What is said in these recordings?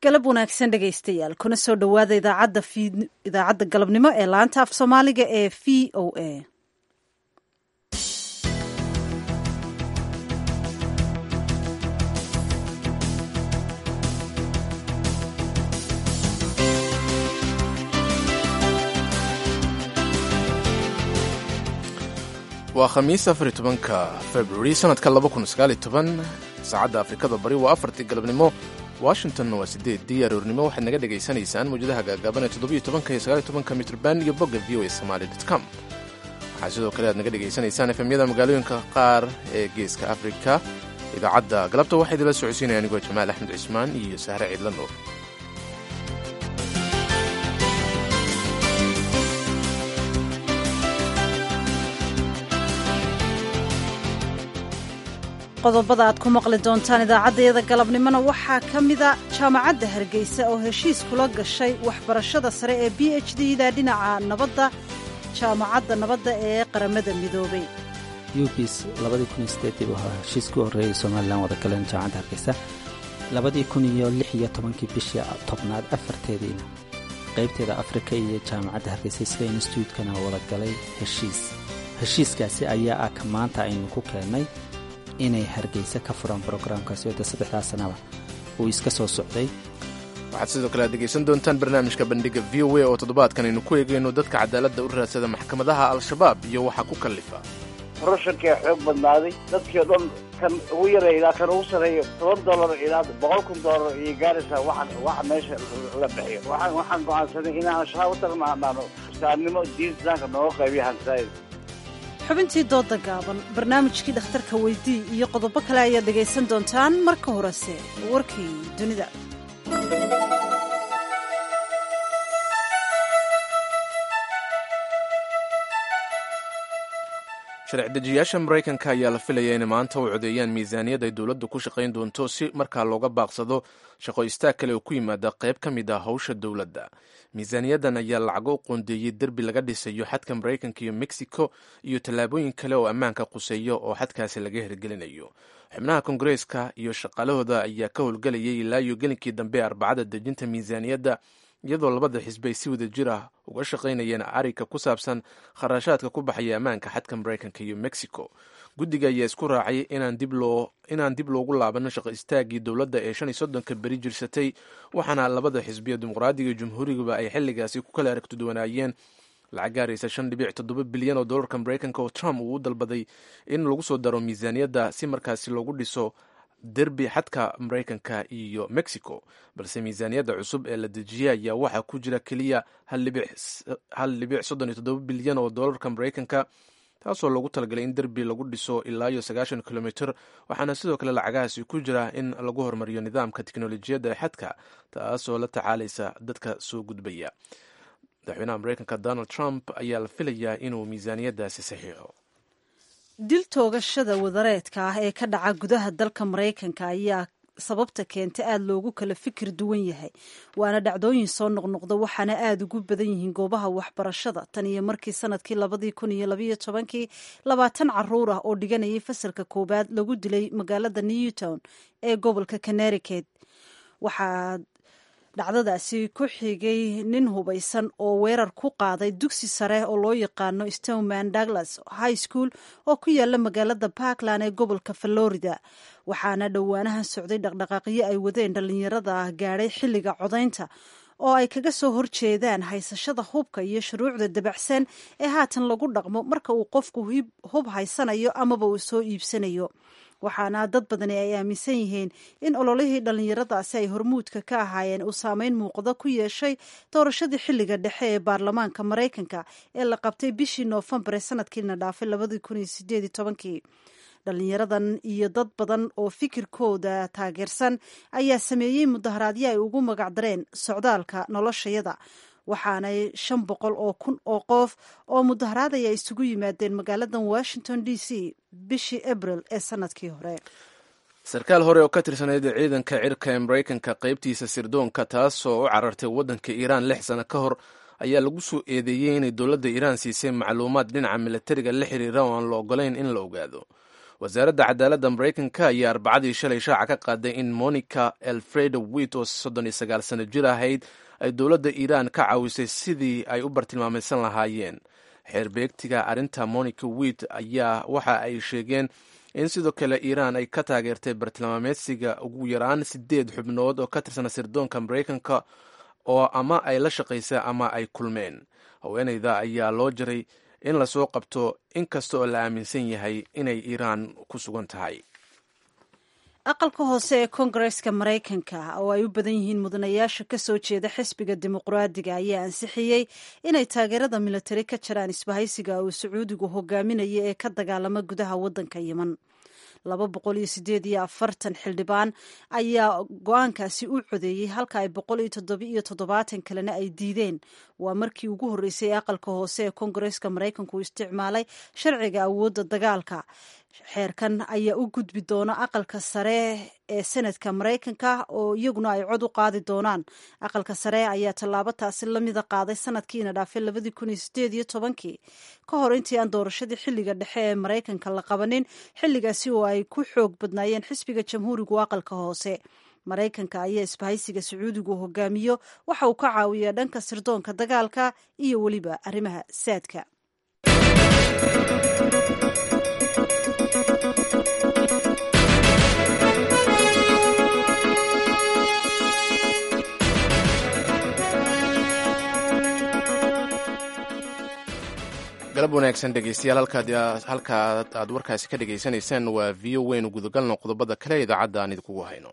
galab wanaagsan dhegaystayaal kuna soo dhowaada idaacadda idaacadda galabnimo ee laanta af soomaaliga ee v o a waa khamiis afar iyo tobanka februari sanadka laba kun sagaaliyo toban saacadda afrikada bari waa afartii galabnimo washingtonna waa sideeddii aroornimo waxaad naga dhegaysanaysaan mawjadaha gaagaaban ee toddobiyo tobanka iyo sagaaliyo tobanka mitrban iyo bogga v o a somaali dot com waxaa sidoo kale aad naga dhegaysanaysaan efemyada magaalooyinka qaar ee geeska afrika idaacadda galabta waxaa idinla socodsiinaya anigoo jamaal axmed cismaan iyo sahre ciidla nuur qodobada aad ku maqli doontaan idaacaddayada galabnimona waxaa ka mida jaamacadda hargeysa oo heshiis kula gashay waxbarashada sare ee b h d-da dhinaca nabadda jaamacadda nabadda ee qaramada midoobay ubis labadii kun iyo sideedii buu ahaa heshiiskii u horreeyay somalilan wada galeen jaamacadda hargeysa labadii kun iyo lix iyo tobankii bishii tobnaad afarteediina qaybteeda afrika iyo jaamacadda hargeysa isla instituutkana wada galay heshiis heshiiskaasi ayaa ah ka maanta aynu ku keennay inay hargeysa ka furaan brograamkaasi wadda saddexdaa sanaba uu iska soo socday waxaad sidoo kale aad dhegaysan doontaan barnaamijka bandhiga v o a oo toddobaadkan aynu ku eegayno dadka cadaaladda u raadsada maxkamadaha al-shabaab iyo waxa ku kallifa korashankaa xoog badnaaday dadkii o dhan kan ugu yareeya ilaa kan ugu sarreeya toban dollar ilaa boqol kun dollar iyo gaaraysaa waxa waxa meesha la bixiyo waxaan waxaan go'aansanay inaan shabaab u tagnaanaano islaamnimo diin islaamka nooga qaybiyo hansaayid xubintii dooda gaaban barnaamijkii dhakhtarka weydii iyo qodobo kale ayaad dhegaysan doontaan marka horese warkii dunida sharci dejiyaasha maraykanka ayaa la filaya inay maanta u codeeyaan miisaaniyad ay dowladdu ku shaqayn doonto si markaa looga baaqsado shaqo istaag kale oo ku yimaada qayb ka mid ah howsha dowladda miisaaniyaddan ayaa lacago u qoondeeyey derbi laga dhisayo xadka maraykanka iyo mexico iyo tallaabooyin kale oo ammaanka quseeyo oo xadkaasi laga hirgelinayo xubnaha kongareeska iyo shaqaalahooda ayaa ka howlgelayay ilaa iyo gelinkii dambe ee arbacada dejinta miisaaniyadda iyadoo labada xisbi ay si wada jir ah uga shaqaynayeen arrinka ku saabsan kharashaadka ku baxaya ammaanka xadka maraykanka iyo mexico guddiga ayaa isku raacay inaan dib loogu laabanin shaqo istaagii dowladda ee shan iyo soddonka beri jirsatay waxaana labada xisbiya dimuqraadiga iyo jumhuurigaba ay xilligaasi ku kala aragtiduwanaayeen lacag gaaraysa shan dhibic toddoba bilyan oo dollarka maraykanka oo trump uu u dalbaday in lagu soo daro miisaaniyadda si markaasi loogu dhiso derbi xadka maraykanka iyo mexico balse miisaaniyadda cusub ee la dejiyey ayaa waxaa ku jira keliya hal dhibic soddon iyo toddoba bilyan oo dollarka maraykanka taasoo loogu talagalay in derbi lagu dhiso ilaa iyo sagaashan kilomitr waxaana sidoo kale lacagahaasi ku jira in lagu horumariyo nidaamka teknolojiyadda ee xadka taasoo la tacaalaysa dadka soo gudbaya madaxweynaha maraykanka donald trump ayaa la filayaa inuu miisaaniyaddaasi saxiixo dil toogashada wadareedka ah ee ka dhaca gudaha dalka maraykanka ayaa sababta keenta aada loogu kala fikir duwan yahay waana dhacdooyin soo noqnoqda waxaana aada ugu badan yihiin goobaha waxbarashada tan iyo markii sanadkii labadii kun iyo labayo tobankii labaatan caruur ah oo dhiganayay fasalka koowaad lagu dilay magaalada newtown ee gobolka connericut waxaa dhacdadaasi ku xigay nin hubaysan oo weerar ku qaaday dugsi sare oo loo yaqaano stoneman douglas high school oo ku yaala magaalada parkland ee gobolka florida waxaana dhowaanahan socday dhaqdhaqaaqyo ay wadeen dhallinyarada gaadhay xilliga codaynta oo ay kaga soo horjeedaan haysashada hubka iyo shuruucda dabacsan ee haatan lagu dhaqmo marka uu qofku hub haysanayo amaba uu soo iibsanayo waxaana dad badani ay aaminsan yihiin in ololihii dhallinyaradaasi ay hormuudka ka ahaayeen uu saameyn muuqda ku yeeshay doorashadii xilliga dhexe ee baarlamaanka maraykanka ee la qabtay bishii noofembar ee sanadkiina dhaafay labadii kun iyo sideed iyo tobankii dhallinyaradan iyo dad badan oo fikirkooda taageersan ayaa sameeyey mudaharaadyo ay ugu magacdareen socdaalka noloshayada waxaanay shan boqol oo kun oo qof oo mudaharaadaya isugu yimaadeen magaaladan washington d c bishii abril ee sanadkii hore sarkaal hore oo ka tirsaneyd ciidanka cirka ee maraykanka qaybtiisa sirdoonka taasoo u carartay waddanka iiraan lix sano ka hor ayaa lagu soo eedeeyey inay dowladda iiraan siisay macluumaad dhinaca milatariga la xiriira oo aan la ogolayn in la ogaado wasaaradda cadaaladda maraykanka ayaa arbacadii shalay shaaca ka qaaday in monica elfredo wit oo soddon iyo sagaal sano jir ahayd ay dowladda iiraan ka caawisay sidii ay u bartilmaamaysan lahaayeen xeerbeegtiga arrinta monica wit ayaa waxa ay sheegeen in sidoo kale iiraan ay ka taageertay bartilmaameedsiga ugu yaraan sideed xubnood oo ka tirsana sirdoonka maraykanka oo ama ay la shaqaysay ama ay kulmeen haweeneyda ayaa loo jiray in lasoo qabto inkasta oo la aaminsan yahay inay iiraan ku sugan tahay aqalka hoose ee koongareska maraykanka oo ay u badan yihiin mudanayaasha ka soo jeeda xisbiga dimuqraadiga ayaa ansixiyey inay taageerada militari ka jiraan isbahaysiga uu sacuudigu hogaaminaya ee ka dagaalama gudaha waddanka yeman laba boqol iyo sideed iyo afartan xildhibaan ayaa go-aankaasi u codeeyey halka ay boqol iyo toddoba iyo toddobaatan kalena ay diideen waa markii ugu horreysay ee aqalka hoose ee koongareska maraykanku isticmaalay sharciga awoodda dagaalka xeerkan ayaa u gudbi doona aqalka sare ee senadka maraykanka oo iyaguna ay cod u qaadi doonaan aqalka sare ayaa tallaabo taasi lamida qaaday sanadkiina dhaafay labadii kun iyo sideed iyo tobankii ka hor intii aan doorashadii xilliga dhexe ee maraykanka la qabanin xilligaasi oo ay ku xoog badnaayeen xisbiga jamhuurigu aqalka hoose maraykanka ayaa isbahaysiga sacuudigu hogaamiyo waxa uu ka caawiyaa dhanka sirdoonka dagaalka iyo weliba arrimaha saadka galab wanaagsan dhegeystayaal halka aad warkaasi ka dhegaysanaysaan waa v o weynu gudagalno qodobada kale idaacadda aan idinkugu hayno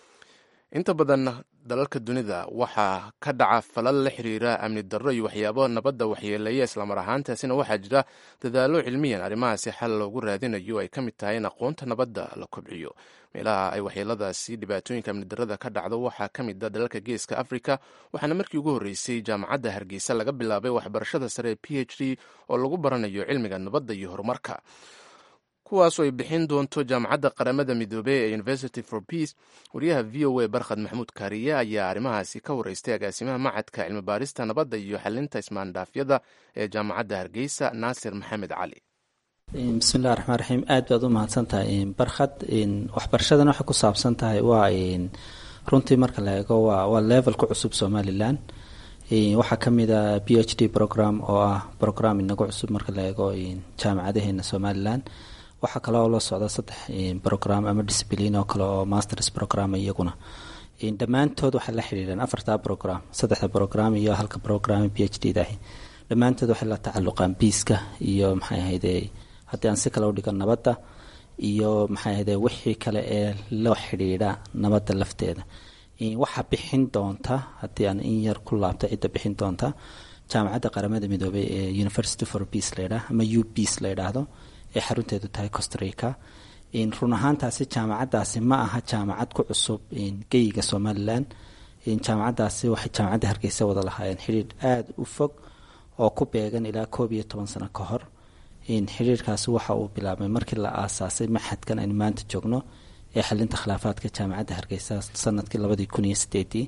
inta badan dalalka dunida waxaa ka dhaca falal la xiriira amni darro iyo waxyaabo nabadda waxyeeleeya islamar ahaantaasina waxaa jira dadaallo cilmiyan arrimahaasi xal loogu raadinayo ay ka mid tahay in aqoonta nabadda la kobciyo meelaha ay waxyeeladaasi dhibaatooyinka amni darrada ka dhacdo waxaa ka mid a dalalka geeska africa waxaana markii ugu horreysay jaamacadda hargeysa laga bilaabay waxbarashada sare ee p h d oo lagu baranayo cilmiga nabadda iyo horumarka kuwaasoo ay bixin doonto jaamacadda qaramada midoobey ee university for peace wariyaha v o a barkhad maxamuud kaariye ayaa arrimahaasi ka wareystay agaasimaha macadka cilmi baarista nabadda iyo xalinta ismaandhaafyada ee jaamacadda hargeysa naasir maxamed cali bismillahi raxmaan raxiim aad baad u mahadsan tahay barkhad waxbarashadan waxay ku saabsan tahay waa runtii marka la eego waa level ku cusub somalilan waxaa ka mid a b h d program oo ah program inagu cusub marka la eego jaamacadaheena somalilan waxaa kale oo la socda saddex program ama discibliin oo kale oo masters program iyaguna dhammaantood waxay la xidhiidhaan afartaa program saddexda program iyo halka program b h d dahi dhammaantood waxay la tacaluqaan biiska iyo maxay ahayde haddii aan si kale u dhigo nabadda iyo maxay ahayde wixii kale ee la xidhiidha nabadda lafteeda waxaa bixin doonta haddii aan in yar ku laabto cidda bixin doonta jaamacadda qaramada midoobey ee university for peace layidhaah ama u peace la yidhaahdo ee xarunteedu tahay costrica run ahaantaasi jaamacaddaasi ma aha jaamacad ku cusub geyiga somalilan jaamacaddaasi waxay jaamacadda hargeysa wada lahaayeen xidhiidh aada u fog oo ku beegan ilaa koob iyo toban sano ka hor xidhiirkaasi waxa uu bilaabmay markii la aasaasay maxadkan aynu maanta joogno ee xalinta khilaafaadka jaamacadda hargeysa sanadkii labadii kun iyo sideedii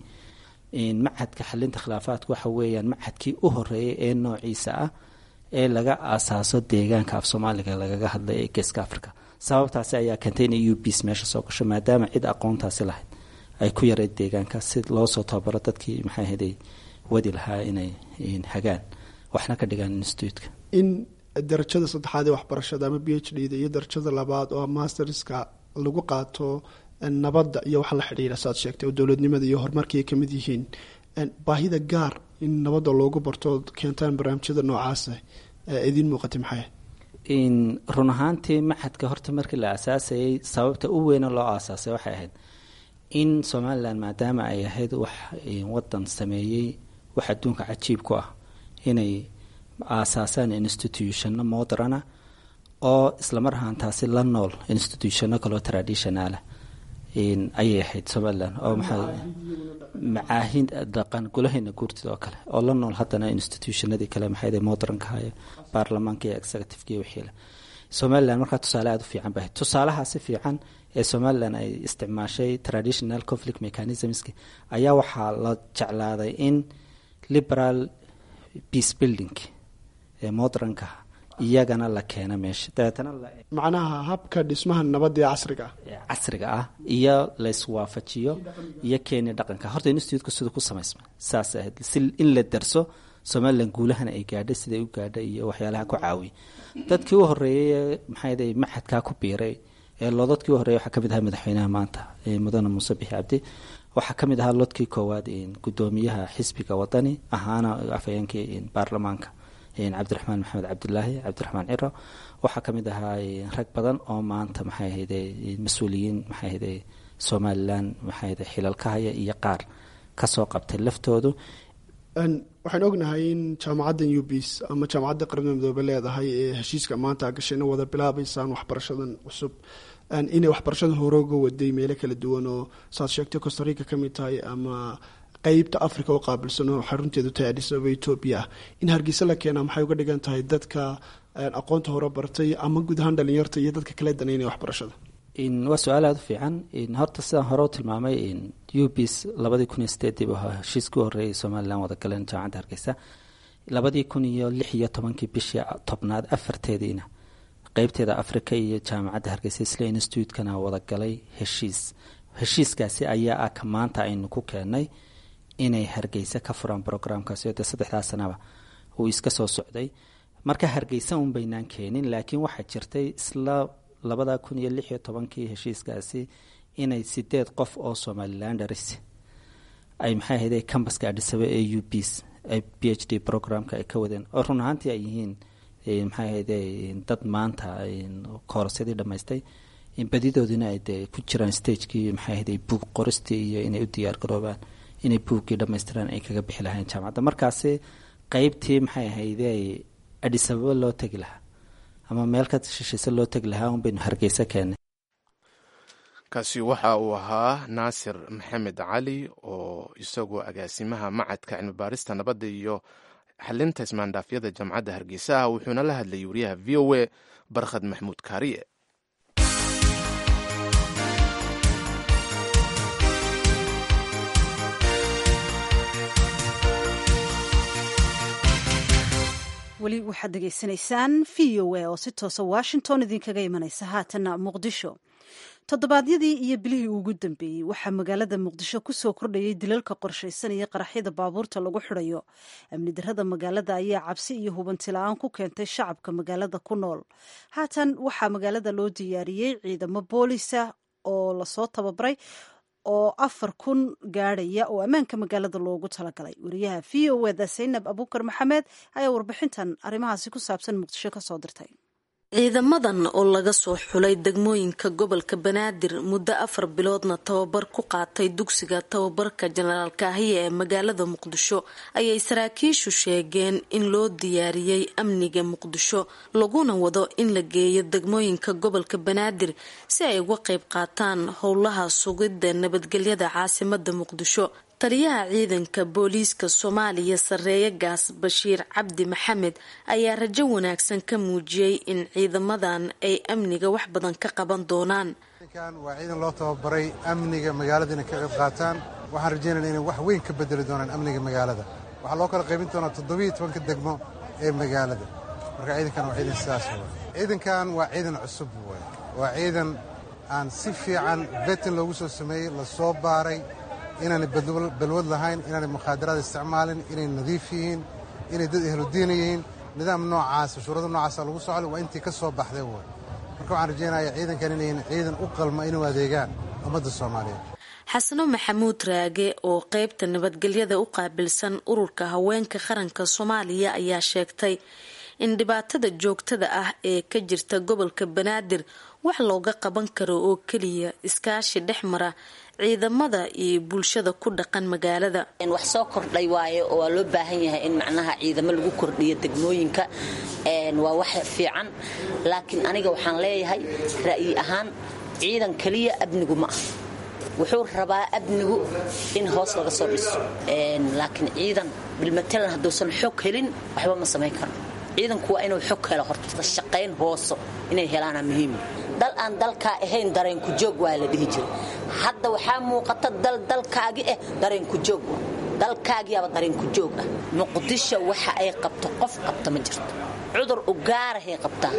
macadka xalinta khilaafaadka waxa weeyaan macadkii u horeeyay ee noociisa ah ee laga aasaaso deegaanka af soomaaliga lagaga hadlay ee geeska africa sababtaasi ayaa keentay in u bs meesha soo gasho maadaama cid aqoontaasi lahayd ay ku yareyd deegaanka si loosoo tababaro dadkii maxay ahayday wadi lahaa inay hagaan waxna ka dhigaan instituutka in darajada saddexaad ee waxbarashada ama b h d da iyo darajada labaad oo masterska lagu qaato nabadda iyo waxa la xidhiira saaad sheegtay oo dowladnimada iyo horumarkii ay kamid yihiin baahida gaar in nabadda loogu barto keentaan barnaamijyada noocaasa idiin muuqatay maxay run ahaantii maxadka horta markii la aasaasayay sababta u weyna loo aasaasay waxay ahayd in somalilan maadaama ay ahayd wax wadan sameeyey wax adduunka cajiib ku ah inay aasaasaan institutionno moderana oo islamar ahaantaasi la nool institutionno kaloo traditionalah ayay ahayd somalilan oo maxaa macaahin dhaqan gulaheena guurtida oo kale oo la nool haddana institutionadii kale maxay modernka hayo baarlamaanka iyo executiveka iyo wixiile somalilan markaa tusaale aada u fiican bahayd tusaalahaasi fiican ee somalilan ay isticmaashay traditional conflict mechanismski ayaa waxaa la jeclaaday in liberal peace building ee modernka iyagana la keena meesha dabeetana macnaha habka dhismaha nabadda ee casriga ah casriga ah iyo layswaafajiyo iyo kenya dhaqanka horta institutka siduu ku samaysma saas ahayd si in la darso somalilan guulahana ay gaadhay siday u gaadhay iyo waxyaalaha ku caawiya dadkii u horeeyey maxaa maxadkaa ku biiray ee loodadkii u horreeyay waxaa kamid ahaa madaxweynaha maanta mudane muuse bixi cabdi waxaa ka mid ahaa lodkii koowaad gudoomiyaha xisbiga wadani ahaana afhayeenkii baarlamaanka cabdiraxmaan maxamed cabdilaahi cabdiraxmaan ciro waxaa kamid ahaa rag badan oo maanta maxay ahayde mas-uuliyiin maxay ahayde somalilan maxay ahayde xilalka haya iyo qaar kasoo qabtay laftoodu waxaan ognahay in jaamacaddan ubis ama jaamacadda qaramada midoobe leedahay ee heshiiska maanta gashayna wada bilaabaysaan waxbarashadan cusub inay waxbarashada horooga waday meelo kala duwan oo saad sheegtay costarica ka mid tahay ama qeybta africa oo qaabilsan oo xarunteedu tahay adisababa etoobiya ah in hargeysa la keenaa maxay uga dhigan tahay dadka aqoonta hore bartay ama guud ahaan dhalinyarta iyo dadka kala danaynaya waxbarashada waa su-aal aada u fiican horta sidaan hore u tilmaamay ubis labadii kun iyo sideedii bu ahaa heshiiskii u horreeyay somalilan wada galeen jaamacadda hargeysa labadii kun iyo lix iyo tobankii bishii tobnaad afarteediina qeybteeda africa iyo jaamacadda hargeysa isla institutekana wada galay heshiis heshiiskaasi ayaa ah ka maanta aynu ku keenay inay hargeysa ka furaan brograamkaasi oo dee saddexdaa sanaba uu iska soo socday marka hargeysa un baynaan keenin laakiin waxaa jirtay isla labada kun iyo lix iyo tobankii heshiiskaasi inay sideed qof oo somalilanders ay maxay ahayde cambaska adhisaba ee u bs ay b h d programka ay ka wadeen oo run ahaantii ay yihiin maxay ahayde dad maanta koorsyadii dhammaystay badidoodina ay dee ku jiraan stagekii maxay ahayde buug qoristii iyo inay u diyaar garoobaan inay buuggii dhammaystiraan ay kaga bixi lahayn jaamacadda markaasi qeybtii maxay ahayde adhisababa loo tegi lahaa ama meel ka shishiise loo tegi lahaa un baynu hargeysa keennay kaasi waxa uu ahaa naasir maxamed cali oo isagoo agaasimaha macadka cilmibaarista nabadda iyo xalinta ismaandhaafyada jaamacadda hargeysa ah wuxuuna la hadlayay wariyaha v o a barkhad maxmuud kaariye weli waxaad degeysanaysaan v o a oo si toosa washington idinkaga imanaysa haatana muqdisho toddobaadyadii iyo bilihii ugu dambeeyey waxaa magaalada muqdisho kusoo kordhayay dilalka qorshaysan iyo qaraxyada baabuurta lagu xidhayo amni darada magaalada ayaa cabsi iyo hubanti la-aan ku keentay shacabka magaalada ku nool haatan waxaa magaalada loo diyaariyey ciidamo boolisa oo lasoo tababaray oo afar kun gaadhaya oo ammaanka magaalada loogu talagalay wariyaha v o eda saynab abuukar maxamed ayaa warbixintan arrimahaasi ku saabsan muqdisho kasoo dirtay ciidamadan oo laga soo xulay degmooyinka gobolka banaadir muddo afar biloodna tababar ku qaatay dugsiga tababarka jenaraal kaahiya ee magaalada muqdisho ayay saraakiishu sheegeen in loo diyaariyey amniga muqdisho laguna wado in la geeyo degmooyinka gobolka banaadir si ay uga qayb qaataan howlaha sugidda nabadgelyada caasimada muqdisho taliyaha ciidanka booliiska soomaaliya sareeye gaas bashiir cabdi maxamed ayaa rajo wanaagsan ka muujiyey in ciidamadan ay amniga wax badan ka qaban doonaan waa ciidan loo tababaray amniga magaalada inay ka qayb qaataan waxaan rajeynayna inay wax weyn ka bedeli doonaan amniga magaalada waxaa loo kala qaybin doonaa toddobiiyo tobanka degmo ee magaalada marka ciidankan waa ciidan sidaas w ciidankan waa ciidan cusub w waa ciidan aan si fiican betin loogu soo sameeyey lasoo baaray inaanay balwad lahayn inaanay mukhaadaraad isticmaalin inay nadiif yihiin inay dad ehludiina yihiin nidaam noocaasa shuurada noocaasa lagu socda waa intii ka soo baxday way marka waxaan rajeynaya ciidankan inayn ciidan u qalma inuu adeegaan ummadda soomaaliyeed xasano maxamuud raage oo qeybta nabadgelyada u qaabilsan ururka haweenka qaranka soomaaliya ayaa sheegtay in dhibaatada joogtada ah ee ka jirta gobolka banaadir wax looga qaban karo oo keliya iskaashi dhex mara ciidamada iyo bulshada ku dhaqan magaalada wax soo kordhay waaye oo waa loo baahan yahay in macnaha ciidamo lagu kordhiyo degmooyinka waa wax fiican laakiin aniga waxaan leeyahay ra'yi ahaan ciidan keliya amnigu ma ah wuxuu rabaa amnigu in hoos laga soo dhiso laakiin ciidan bilmatalan hadduusan xog helin waxba ma samayn karo ciidanku waa inuu xog helo horta shaqayn hooso inay helaana muhiim dal aan dalkaa ahayn dareenku joog waa la dhihi jiray hadda waxaa muuqata dal dalkaagi ah dareenku joog dalkaagiyaaba darinku joog ah muqdisho waxa ay qabto qof qabta ma jirto cudur u gaarahay qabtaa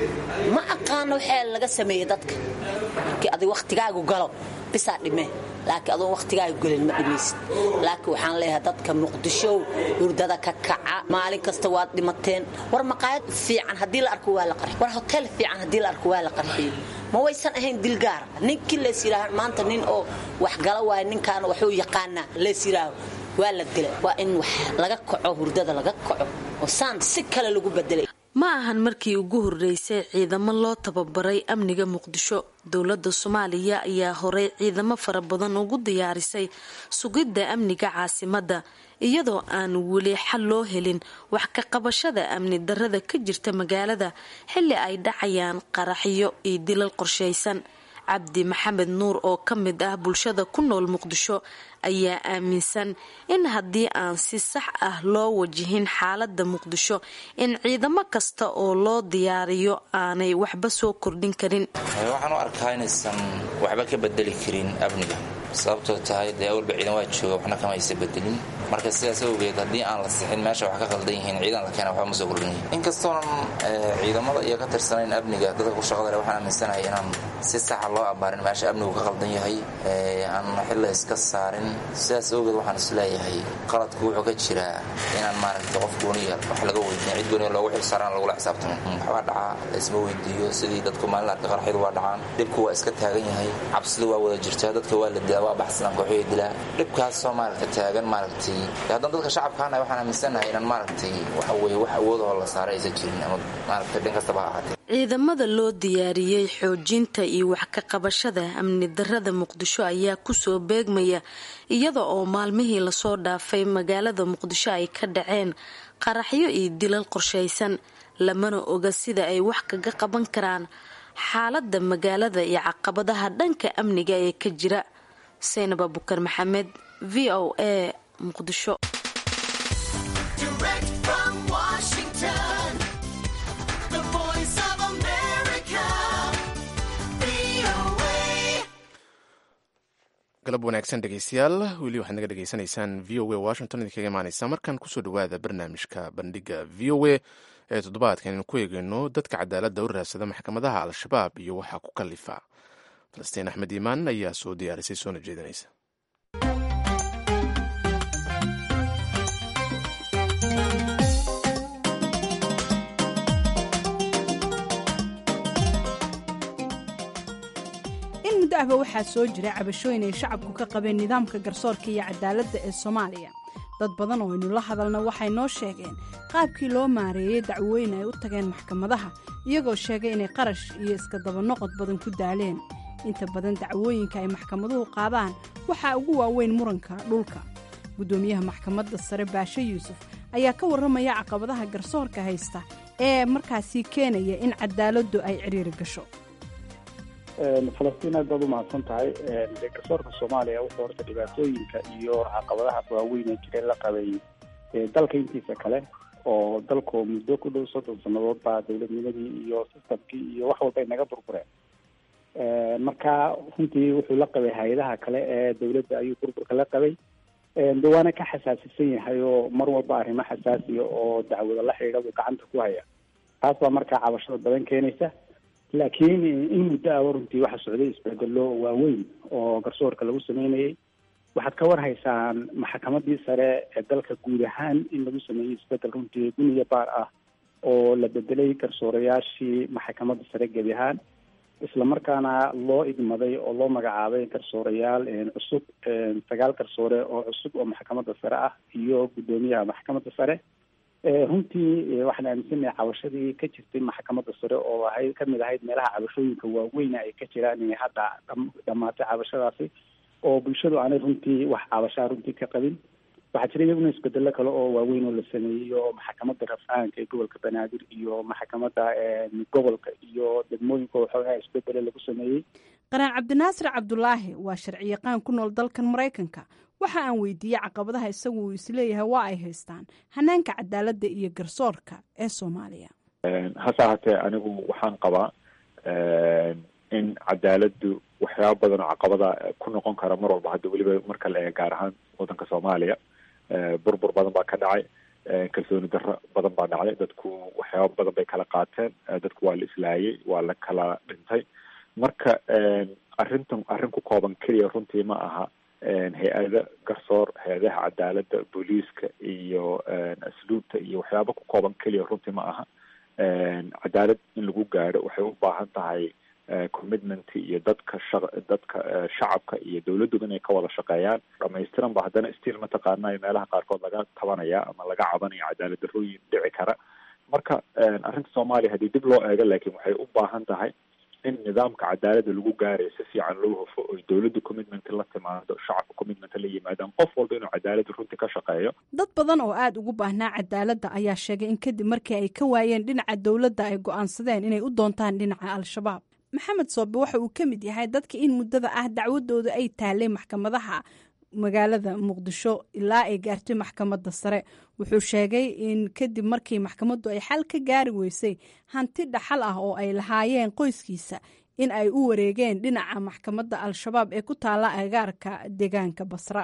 ma aqaano waxaa laga sameeyey dadka markii adig wakhtigaagu galo bisaa dhimee laakiin adoon wakhtigaagu gelin ma dhimaysid laakiin waxaan leeyahay dadka muqdishow hurdada ka kaca maalin kasta waad dhimateen war maqaayad fiican haddii la arko waa la qarxiy war hotel fiican haddii la arko waa la qarxiyo ma waysan ahayn dilgaara ninkii lees yidhaaha maanta nin oo wax gala waayo ninkaana waxuu yaqaanaa lees yidhaaho waa la dila waa in wax laga kaco hurdada laga kaco oo saan si kale lagu bedelay ma ahan markii ugu horreysay ciidamo loo tababaray amniga muqdisho dowladda soomaaliya ayaa horey ciidamo fara badan ugu diyaarisay sugidda amniga caasimadda iyadoo aan weli xal loo helin wax ka qabashada amni darrada ka jirta magaalada xilli ay dhacayaan qaraxyo iyo dilal qorshaysan cabdi maxamed nuur oo ka mid ah bulshada ku nool muqdisho ayaa aaminsan in haddii aan si sax ah loo wajihin xaaladda muqdisho in ciidamo kasta oo loo diyaariyo aanay waxba soo kordhin karin waxaan u arkaa inaysan waxba ka bedeli karin amniga sababtoo tahay dee awalba ciidan waa jooga waxna kama aysa bedelin marka sidaas awgeed haddii aan la sixin meesha wax ka qaldan yihiin ciidan la keena waxba ma soo kordhin inkastoonan ciidamada iyo ka tirsanayn amniga dadka ku shaqada leh waxaan aaminsanahay inaan si saxa loo abaarin meesha amnigu ka qaldan yahay aan xilla iska saarin sidaas awgeed waxaan isleeyahay qaladku wuxuu ka jiraa inaan maaragta qof gooniya wax laga weydiin cid gooniya loogu xilsaaraan lagula xisaabtamin waxbaa dhacaa laisma weydiiyo sidii dadku maalin arka qarxyadu waa dhacaan dhibku waa iska taagan yahay cabsidu waa wada jirtaa dadka waa la dilaa waa baxsanaan kooxyay dilaa dhibkaasoo maaragta taagan maaragtay haddaan dadka shacabkaana waxaan aaminsanahay inaan maaragtay waxa weye wax awoodahoo la saaray aysan jirin ama maaragtay dhin kastaba ha ahaatee ciidamada loo diyaariyey xoojinta iyo wax ka qabashada amni darrada muqdisho ayaa kusoo beegmaya iyada oo maalmihii lasoo dhaafay magaalada muqdisho ay ka dhaceen qaraxyo iyo dilal qorshaysan lamana oga sida ay wax kaga qaban karaan xaaladda magaalada iyo caqabadaha dhanka amniga ee ka jira saynab abukar maxamed v o a muqdisho galab wanaagsan dhegeystayaal weli waxaad naga dhegeysanaysaan v o a washington idinkaga imaaneysa markan kusoo dhawaada barnaamijka bandhiga v o a ee toddobaadkan aynu ku eegeyno dadka cadaaladda u raadsada maxkamadaha al-shabaab iyo waxaa ku kalifa falastiin axmed iimaan ayaa soo diyaarisay soona jeedinaysa in muddo ahba waxaa soo jira cabashooyin ay shacabku ka qabeen nidaamka garsoorka iyo cadaaladda ee soomaaliya dad badan oo aynu la hadalna waxay noo sheegeen qaabkii loo maareeyey dacwooyin ay u tageen maxkamadaha iyagoo sheegay inay qarash iyo iska dabanoqod badan ku daaleen inta badan dacwooyinka ay maxkamaduhu qaadaan waxaa ugu waaweyn muranka dhulka guddoomiyaha maxkamadda sare baashe yuusuf ayaa ka warramaya caqabadaha garsoorka haysta ee markaasi keenaya in cadaaladdu ay cidhiiri gasho falastiin aad baad u mahadsan tahay garsoorka soomaaliya wuxuu horta dhibaatooyinka iyo caqabadaha waaweyn ee jireen la qabay dalka intiisa kale oo dalku muddo ku dhow soddon sannadood baa dowladnimadii iyo sistamkii iyo wax walba ay naga burbureen marka runtii wuxuu la qabay hay-adaha kale ee dowladda ayuu burburka la qabay de waana ka xasaasisan yahay oo mar walba arrimo xasaasiya oo dacwado la xidhiidha buu gacanta ku haya taas baa markaa cabashada badan keenaysa laakiin in muddo aba runtii waxaa socday isbedelo waaweyn oo garsoorka lagu sameynayay waxaad ka war haysaan maxkamadii sare ee dalka guud ahaan in lagu sameeyey isbedel runtii guniya baar ah oo la bedelay garsoorayaashii maxkamadda sare gebi ahaan islamarkaana loo idmaday oo loo magacaabay garsoorayaal cusub sagaal garsoore oo cusub oo maxkamadda sare ah iyo guddoomiyaha maxkamadda sare runtii waxaan aaminsanahay cabashadii ka jirtay maxkamadda sare oo ahayd kamid ahayd meelaha cabashooyinka waaweyna ay ka jiraan inay hadda dhamaatay cabashadaasi oo bulshadu aanay runtii wax cabashaa runtii ka qabin waxaa jira iyaguna isbedelo kale oo waaweyn oo la sameeyey oo maxkamadda rafcaanka ee gobolka banaadir iyo maxkamadda gobolka iyo degmooyinka waxoogaa isbedelo lagu sameeyey qaraan cabdinaasir cabdulaahi waa sharciyaqaan ku nool dalkan maraykanka waxa aan weydiiyey caqabadaha isagu uu isleeyahay waa ay haystaan hanaanka cadaaladda iyo garsoorka ee soomaaliya hase ahaatee anigu waxaan qabaa in cadaaladdu waxyaaba badan oo caqabada ku noqon kara mar walba hadda weliba marka la eega gaar ahaan waddanka soomaaliya burbur badan baa ka dhacay kalsooni darro badan baa dhacday dadku waxyaaba badan bay kala qaateen dadku waa la islaayay waa la kala dhintay marka arrintan arrin ku kooban keliya runtii ma aha hay-ada garsoor hay-adaha cadaaladda booliiska iyo asluubta iyo waxyaaba ku kooban keliya runtii ma aha cadaalad in lagu gaadho waxay u baahan tahay commitment iyo dadka sha dadka shacabka iyo dawladduba inay ka wada shaqeeyaan dhamaystiran ba haddana stiil mataqaana meelaha qaarkood laga tabanaya ama laga cabanaya cadaalad darrooyin dhici kara marka arrinta soomaaliya haddii dib loo eego laakiin waxay u baahan tahay in nidaamka cadaaladda lagu gaarayo si fiican loo hufo oy dawladdu commitment la timaado shacabka commitment la yimaadaan qof walba inuu cadaaladda runtii ka shaqeeyo dad badan oo aada ugu baahnaa cadaaladda ayaa sheegay in kadib markii ay ka waayeen dhinaca dowladda ay go-aansadeen inay u doontaan dhinaca al-shabaab maxamed soobe waxa uu ka mid yahay dadka in muddada ah dacwadooda ay taalay maxkamadaha magaalada muqdisho ilaa ay gaartay maxkamadda sare wuxuu sheegay in kadib markii maxkamaddu ay xal ka gaari weysay hanti dhaxal ah oo ay lahaayeen qoyskiisa in ay u wareegeen dhinaca maxkamadda al-shabaab ee ku taalla agaarka deegaanka basra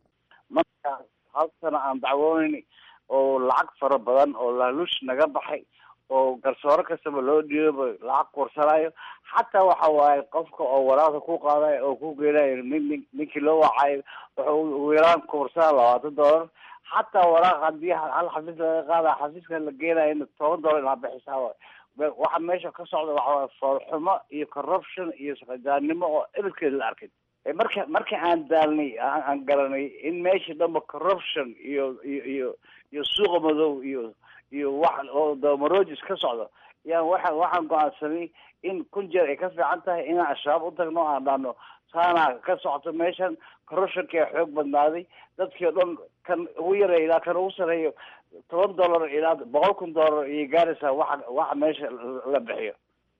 marka hal sano aan dacwoonayn oo lacag fara badan oo laaluush naga baxay oo garsooro kastaba loo dhiibo lacag kursanayo xataa waxa waaye qofka oo waraaqda ku qaadayo oo ku geenayo nin ninkii loo wacayo wuxuu ugu yaraan kursana labaatan dollar xataa waraaq hadii hal xafiis laga qaada xafiiska la geenayo toban dollar inaa bixisaa waxa meesha ka socda waxawaaye foolxumo iyo corruption iyo shaqajaannimo oo ebedkeeda la arkay marka marka aan daalnay aan garanay in meesha dhanba corruption iyo iyo iyo iyo suuqa madow iyo iyo wax oo damarojis ka socdo yaan waxa waxaan go-aansanay in kun jeer ay ka fiican tahay inaan al-shabaab u tagno aan dhahno saana ka socoto meeshan corruptionka xoog badnaaday dadkii o dhan kan ugu yareeya ilaa kan ugu sareeyo toban dollar ilaa boqol kun dollar iyo gaaraysaa waxa waxa meesha la bixiyo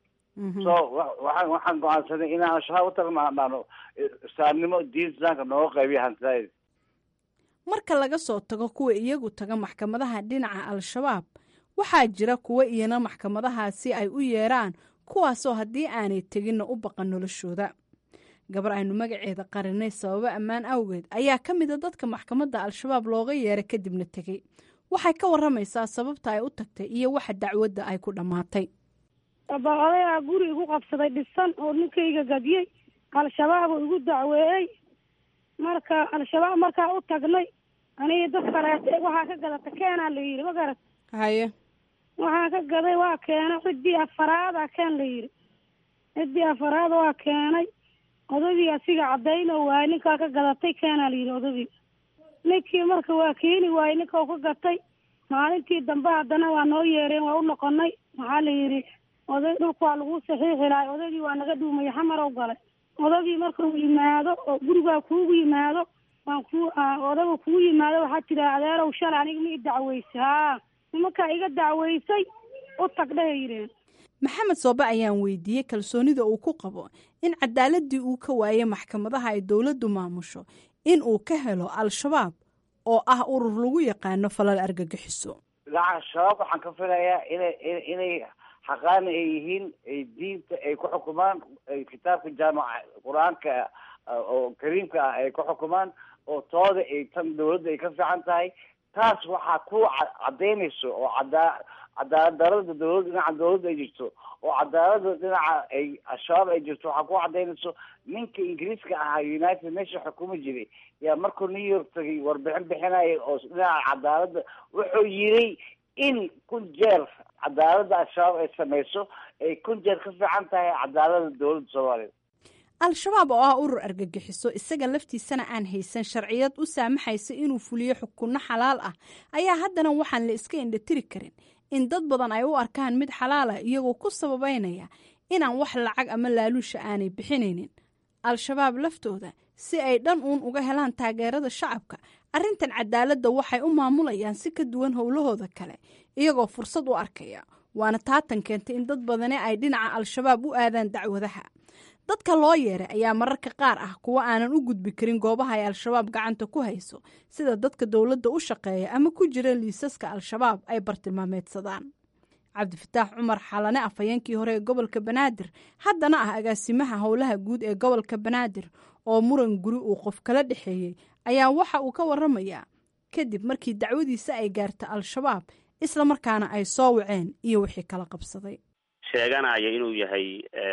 so waxaan waxaan go-aansanay inaan al-shabaab u tagno aan dhahno islaamnimo diin islaamka nooga qaybiya hantidayd marka laga soo tago kuwa iyagu taga maxkamadaha dhinaca al-shabaab waxaa jira kuwa iyana maxkamadahaasi ay u yeeraan kuwaasoo haddii aanay teginna u baqan noloshooda gabar aynu magaceeda qarinay sababo ammaan awgeed ayaa ka mida dadka maxkamadda al-shabaab looga yeeray kadibna tegey waxay ka waramaysaa sababta ay u tagtay iyo waxa dacwadda ay ku dhammaatay aba odayaa guri igu qabsaday dhisan oo ninkayga gadiyey al-shabaab oo igu dacweeyey marka al-shabaab markaa u tagnay aniga dad kaleete waxaa ka gadata keenaa la yidhi ma garat haye waxaa ka gaday waa keenay ciddii afaraada keen la yidhi ciddii afaraada waa keenay odagii asiga cadayno waaye ninkaa ka gadatay keenaa la yidhi odagii ninkii marka waa keeni waaye ninka u ka gatay maalintii dambe haddana waa noo yeereen waa u noqonay maxaa la yidhi oday dhulka waa lagu saxiixi lahay odagii waa naga dhuumaya xamarow galay odagii markuu yimaado oo gurigaa kuugu yimaado waan ku odaga kugu yimaado waxaa tira adeerow shalay aniga ma i dacweysay haa nimankaa iga dacweysay u tag dhahay yidheen maxamed soobe ayaan weydiiyey kalsoonida uu ku qabo in cadaaladii uu ka waayay maxkamadaha ay dowladdu maamusho in uu ka helo al-shabaab oo ah urur lagu yaqaano falal argagixiso dhinaca shabaab waxaan ka filayaa inay inay xaqaani ay yihiin ay diinta ay ku xukumaan ay kitaabka jaamaca qur-aanka oo kariimka ah ay ku xukumaan oo tooda ay tan dawladda ay ka fiican tahay taas waxaa ku cadaynayso oo cadaa cadaalad darada dawlad dhinaca dawladda ay jirto oo cadaalada dhinaca ay al-shabaab ay jirto waxaa ku cadaynayso ninka ingiriiska ahaa united nation xukumi jiray yaa markuu new york tagay warbixin bixinaya oo dhinaca cadaaladda wuxuu yiri in kun jeer cadaaladda al-shabaab ay samayso ay kun jeer ka fiican tahay cadaalada dawladda soomaaliya al-shabaab oo ah urur argagixiso isaga laftiisana aan haysan sharciyad u saamaxaysa inuu fuliyo xukunno xalaal ah ayaa haddana waxaan la iska indhatiri karin in dad badan ay u arkaan mid xalaal ah iyagoo ku sababeynaya inaan wax lacag ama laaluusha aanay bixinaynin al-shabaab laftooda si ay dhan uun uga helaan taageerada shacabka arrintan cadaaladda waxay u maamulayaan si ka duwan howlahooda kale iyagoo fursad u arkaya waana taatan keentay in dad badani ay dhinaca al-shabaab u aadaan dacwadaha dadka loo yeeray ayaa mararka qaar ah kuwa aanan u gudbi karin goobaha ay al-shabaab gacanta ku hayso sida dadka dowladda u shaqeeya ama ku jira liisaska al-shabaab ay bartilmaameedsadaan cabdifataax cumar xalane afhayeenkii hore ee gobolka banaadir haddana ah agaasimaha howlaha guud ee gobolka banaadir oo muran guri uu qof kala dhexeeyey ayaa waxa uu ka waramayaa kadib markii dacwadiisa ay gaarta al-shabaab isla markaana ay soo waceen iyo wixii kala qabsaday sheeganaya inuu yahay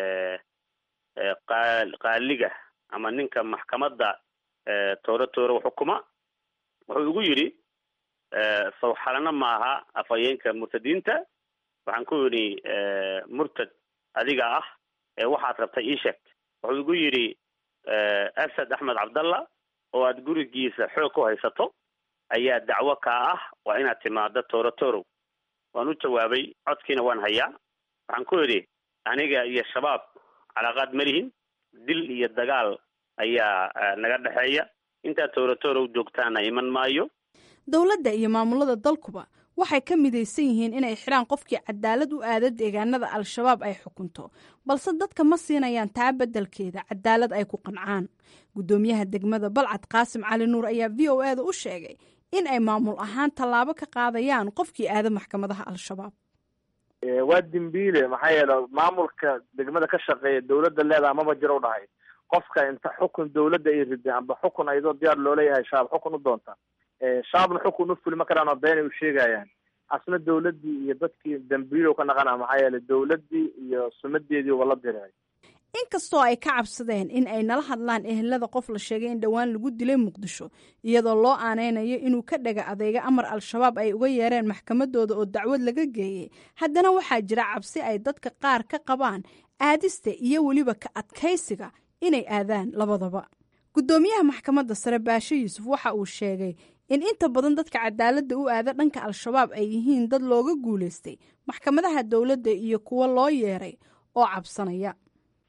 qaaliga ama ninka maxkamadda tooro tooro xukuma wuxuu igu yidhi sawxalana maaha afhayeenka murtadiinta waxaan ku yidhi murtad adiga ah ee waxaad rabtay ii sheeg wuxuu igu yidhi asad axmed cabdalla oo aad gurigiisa xoog ku haysato ayaa dacwo kaa ah waa inaad timaado tooro torow waan u jawaabay codkiina waan hayaa waxaan ku idhi aniga iyo shabaab calaaqaad ma lihin dil iyo dagaal ayaa naga dhexeeya intaad tooro torow joogtaana iman maayo dowladda iyo maamulada dalkuba waxay ka midaysan yihiin inay xidhaan qofkii cadaalad u aada deegaanada al-shabaab ay xukunto balse dadka ma siinayaan taa beddelkeeda cadaalad ay ku qancaan guddoomiyaha degmada balcad qaasim cali nuur ayaa v o e da u sheegay in ay maamul ahaan tallaabo ka qaadayaan qofkii aada maxkamadaha al-shabaab waa dembiile maxaa yeele maamulka degmada ka shaqeeya dawladda leedaha maba jiro u dhahay qofka inta xukun dawladda ay riday amba xukun ayadoo diyaar looleeyahay shaab xukun u doonta shaabna xukun u fuli ma karaan oo been ay u sheegayaan asna dawladdii iyo dadkii dambiilow ka naqana maxaa yeele dawladdii iyo sumadeedii uba la diray inkastoo ay ka cabsadeen in ay nala hadlaan ehelada qof la sheegay in dhowaan lagu dilay muqdisho iyadoo loo aaneynayo inuu ka dhaga adeega amar al-shabaab ay uga yeereen maxkamadooda oo dacwad laga geeyey haddana waxaa jira cabsi ay dadka qaar ka qabaan aadista iyo weliba ka adkaysiga inay aadaan labadaba guddoomiyaha maxkamadda sare baashe yuusuf waxa uu sheegay in inta badan dadka cadaaladda u aada dhanka al-shabaab ay yihiin dad looga guulaystay maxkamadaha dowladda iyo kuwo loo yeeray oo cabsanaya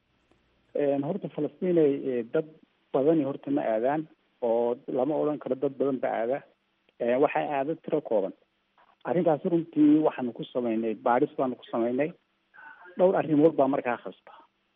horta falastiinay dad badani horta ma aadaan oo lama odhan karo dad badan ba aada waxay aada tiro kooban arrintaasi runtii waxaanu ku samaynay baadhis baanu ku samaynay dhowr arrimood baa markaa khasba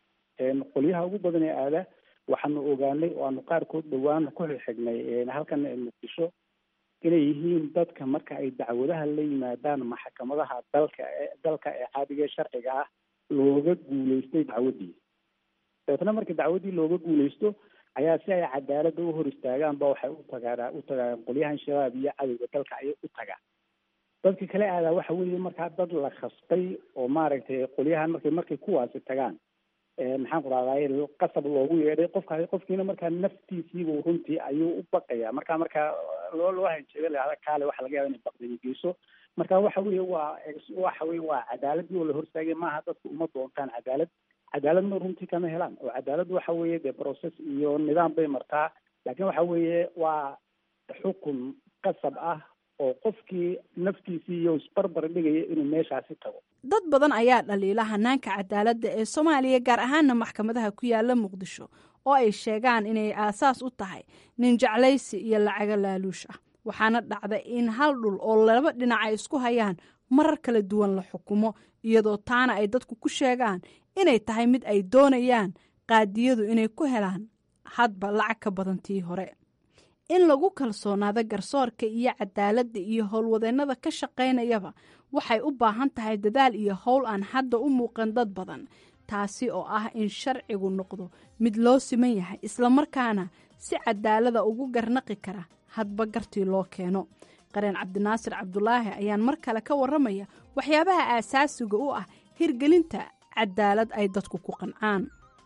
qolyaha ugu badan ee aada waxaanu ogaanay oo aanu qaarkood dhowaan ku xigxignay halkan muqdisho inay yihiin dadka marka ay dacwadaha la yimaadaan maxkamadaha dalka dalka ee caadiga ee sharciga ah looga guulaystay dacwaddii dabeetna marka dacwaddii looga guulaysto ayaa si ay cadaaladda u hor istaagaanba waxay u tagaan u tagaan qolyahan shabaab iyo cadowga dalka ayay u tagaan dadka kale aadaa waxa weeye markaa dad la khasbay oo maaragtay qolyahan markay markay kuwaasi tagaan maxaan ku rahdaay qasab loogu yeedhay qofka qofkiina markaa naftiisiibu runtii ayuu u baqaya marka markaa loo loo hanjeeda lahada kaale waxa laga yaaba inay baqdani geyso marka waxa weeye waa waxa weye waa cadaaladii oo la hortaagay maaha dadku uma doontaan cadaalad cadaaladna runtii kama helaan oo cadaalad waxa weeye dee process iyo nidaam bay martaa laakiin waxa weeye waa xukun qasab ah oo qofkii naftiisii iyo isbarbar dhigaya inuu meeshaasi tago dad badan ayaa dhaliila hanaanka cadaaladda ee soomaaliya gaar ahaana maxkamadaha ku yaala muqdisho oo ay sheegaan inay aasaas u tahay nin jeclaysi iyo lacago laaluush ah waxaana dhacda in hal dhul oo laba dhinac ay isku hayaan marar kala duwan la xukumo iyadoo taana ay dadku ku sheegaan inay tahay mid ay doonayaan qaadiyadu inay ku helaan hadba lacag ka badan tii hore in lagu kalsoonaado garsoorka iyo cadaaladda iyo howlwadeennada ka shaqaynayaba waxay u baahan tahay dadaal iyo howl aan hadda u muuqan dad badan taasi oo ah in sharcigu noqdo mid loo siman yahay islamarkaana si cadaalada ugu garnaqi kara hadba gartii loo keeno qareen cabdinaasir cabdulaahi ayaan mar kale ka warramaya waxyaabaha aasaasiga u ah hirgelinta cadaalad ay dadku ku qancaan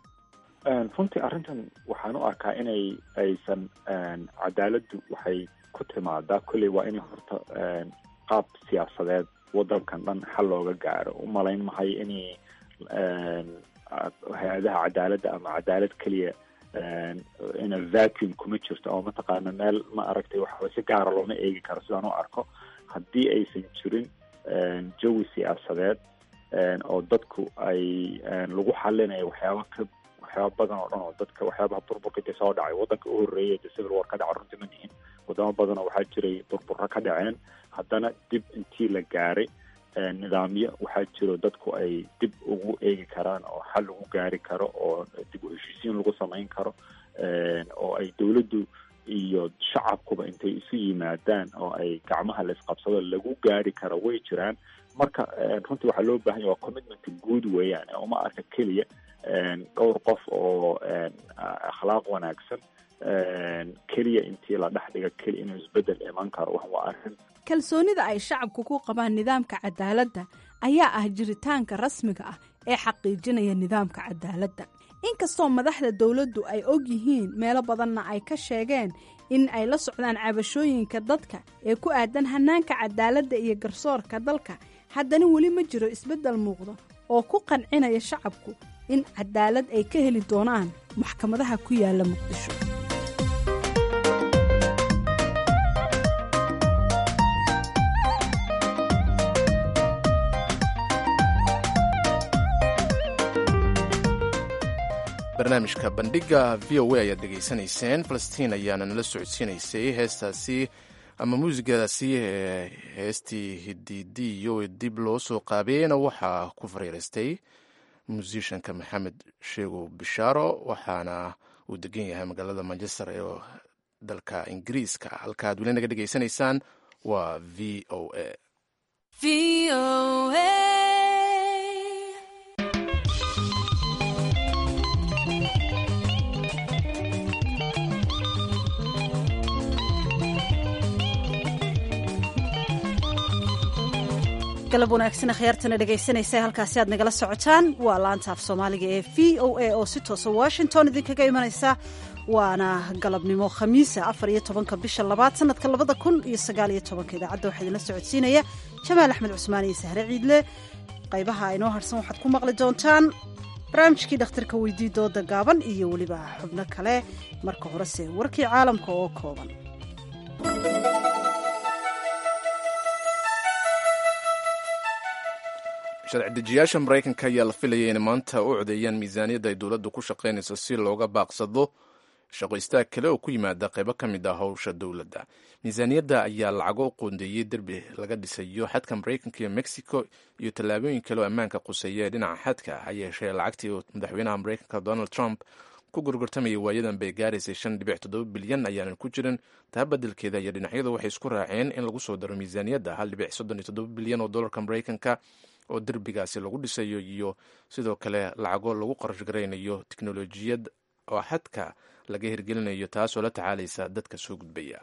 runtii arrintan waxaan u arkaa inay aysan cadaaladdu waxay ku timaadaa kolley waa in horta qaab siyaasadeed waddankan dhan xal looga gaaro u malayn mahay inay hay-adaha cadaaladda ama cadaalad keliya ina vacuum kuma jirto oo mataqaana meel ma aragtay waxa si gaara looma eegi karo sidaan u arko haddii aysan jirin jawi siyaasadeed oo dadku ay lagu xalinayo waxyaaba ka waxyaaba badan oo dhan oo dadka waxyaabaha burburka intay soo dhacay waddanka u horreeyay de civil war ka dhaca runtii ma nihin wadamo badan oo waxaa jiray burburro ka dhaceen haddana dib intii la gaaray nidaamyo waxaa jiro dadku ay dib ugu eegi karaan oo xal lagu gaari karo oo dib u heshiisiin lagu samayn karo oo ay dowladdu iyo shacabkuba intay isu yimaadaan oo ay gacmaha la isqabsado lagu gaari karo way jiraan marka runtii waxaa loo bahan yahy waa commitment guud weeyaan uma arka keliya dhowr qof oo akhlaaq wanaagsan keliya intii la dhex dhiga keliya inuu isbedel iman karo wax waa arrin kalsoonida ay shacabku ku qabaan nidaamka cadaaladda ayaa ah jiritaanka rasmiga ah ee xaqiijinaya nidaamka cadaaladda inkastoo madaxda dowladdu ay og yihiin meelo badanna ay ka sheegeen in ay la socdaan cabashooyinka dadka ee ku aadan hanaanka cadaaladda iyo garsoorka dalka haddana weli ma jiro isbeddel muuqda oo ku qancinaya shacabku in cadaalad ay ka heli doonaan maxkamadaha ku yaala muqdisho barnaamijka bandhiga v o a ayaad dhegaysanayseen falastiin ayaana nala socodsiinaysay heestaasi ama muusigadaasi ee heestii hididiyo dib loo soo qaabeeyeyna waxaa ku fariiraystay musishanka maxamed sheego bishaaro waxaana uu degan yahay magaalada manchester ee dalka ingiriiska halka ad weli naga dhegaysanaysaan waa v o a galab wanaagsan akhyaartana dhegaysanaysa halkaasi aad nagala socotaan waa laanta af soomaaliga ee v o a oo si toosa washington idinkaga imanaysa waana galabnimo khamiisa afar iyo tobanka bisha labaad sanadka labada kun iyo sagaal iyo tobanka idaacadda waxaa idinla socodsiinaya jamaal axmed cusmaan iyo sahre ciidle qaybaha inoo harsan waxaad ku maqli doontaan barnaamijkii dhakhtarka weydii dooda gaaban iyo weliba xubno kale marka horese warkii caalamka oo kooban sharci dejiyaasha maraykanka ayaa la filayay inay maanta u codeeyaan miisaaniyadda ay dowladdu ku shaqaynayso si looga baaqsado shaqo istaag kale oo ku yimaada qaybo ka mid ah howsha dowladda miisaaniyadda ayaa lacago u qoondeeyey derbi laga dhisayo xadka maraykanka iyo mexico iyo tallaabooyin kale oo ammaanka quseeya ee dhinaca xadka ha yeeshee lacagtii madaxweynaha maraykanka donald trump ku gurgurtamaya waayadan bay gaaraysay shan dhibic toddoba bilyan ayaanan ku jirin taa beddelkeeda iyo dhinacyadu waxay isku raaceen in lagu soo daro miisaaniyadda hal dhibic soddon iyo toddoba bilyan oo dollarka maraykanka oo derbigaasi lagu dhisayo iyo sidoo kale lacago lagu qarash garaynayo teknolojiyad oo xadka laga hirgelinayo taasoo la tacaalaysa dadka soo gudbaya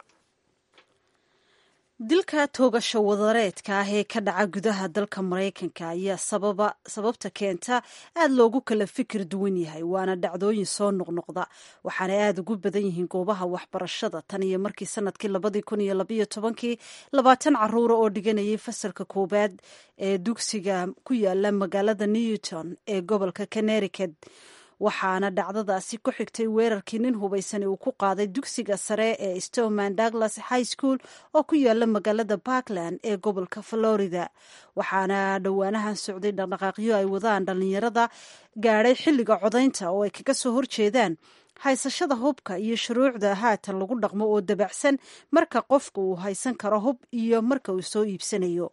dilka toogasho wadareedka ah ee ka dhaca gudaha dalka maraykanka ayaa sababa sababta keenta aada loogu kala fikir duwan yahay waana dhacdooyin soo noqnoqda waxaana aada ugu badan yihiin goobaha waxbarashada tan iyo markii sanadkii labadii kun iyo labayo tobankii labaatan caruura oo dhiganayay fasalka koowaad ee dugsiga ku yaala magaalada newton ee gobolka connericut waxaana dhacdadaasi ku xigtay weerarkii nin hubaysani uu ku qaaday dugsiga sare ee stoman douglas high school oo ku yaala magaalada parkland ee gobolka florida waxaana dhowaanahan socday dhaqdhaqaaqyo ay wadaan dhallinyarada gaadhay xilliga codaynta oo ay kaga soo horjeedaan haysashada hubka iyo shuruucda haatan lagu dhaqmo oo dabacsan marka qofka uu haysan karo hub iyo marka uu soo iibsanayo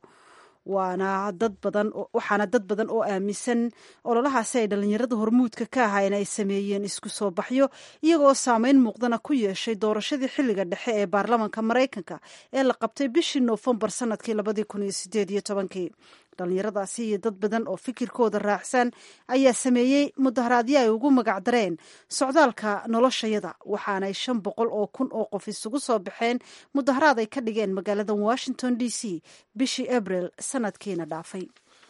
waana dad badan waxaana dad badan oo aaminsan ololahaasi ay dhallinyarada hormuudka ka ahayn ay sameeyeen isku soo baxyo iyagoo saameyn muuqdana ku yeeshay doorashadii xilliga dhexe ee baarlamanka maraykanka ee la qabtay bishii noofembar sanadkii labadii kun iyo sideed iyo tobankii dhallinyaradaasi iyo dad badan oo fikirkooda raacsan ayaa sameeyey mudaharaadyo ay ugu magacdareen socdaalka noloshayada waxaanay shan boqol oo kun oo qof isugu soo baxeen mudaharaad ay ka dhigeen magaalada washington d c bishii abril sanadkiina dhaafay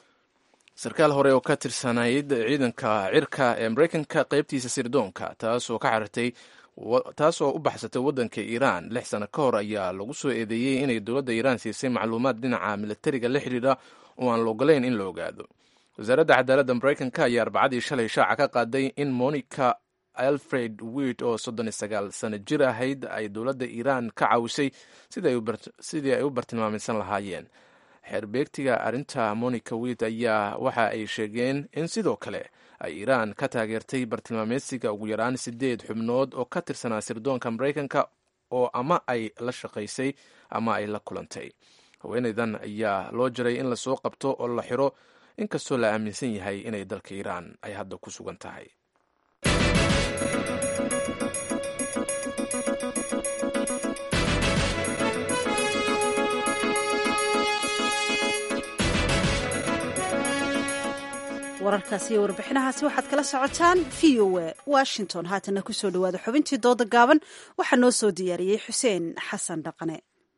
sarkaal hore oo ka tirsanayd ciidanka cirka ee maraykanka qaybtiisa sirdoonka taasoo ka xarirtay taasoo u baxsatay waddanka iiraan lix sano ka hor ayaa lagu soo eedeeyey inay dowladda iiraan siisay macluumaad dhinaca militariga la xidhiidha oo aan la ogolayn in la ogaado wasaaradda cadaaladda maraykanka ayaa arbacadii shalay shaaca ka qaaday in monica alfred wit oo soddon iyo sagaal sano jir ahayd ay dowladda iiraan ka caawisay sidii ay u bartilmaamaysan lahaayeen xeerbeegtiga arrinta monica wit ayaa waxa ay sheegeen in sidoo kale ay iiraan ka taageertay bartilmaameysiga ugu yaraan sideed xubnood oo ka tirsanaa sirdoonka maraykanka oo ama ay la shaqaysay ama ay la kulantay haweenaydan ayaa loo jiray in lasoo qabto oo la xiro inkastoo la aaminsan yahay inay dalka iiraan ay hadda ku sugan tahay wararkaasi iyo warbixinahaasi waxaad kala socotaan v o a washington haatana kusoo dhawaada xubintii dooda gaaban waxaa noo soo diyaariyey xuseen xasan dhaqane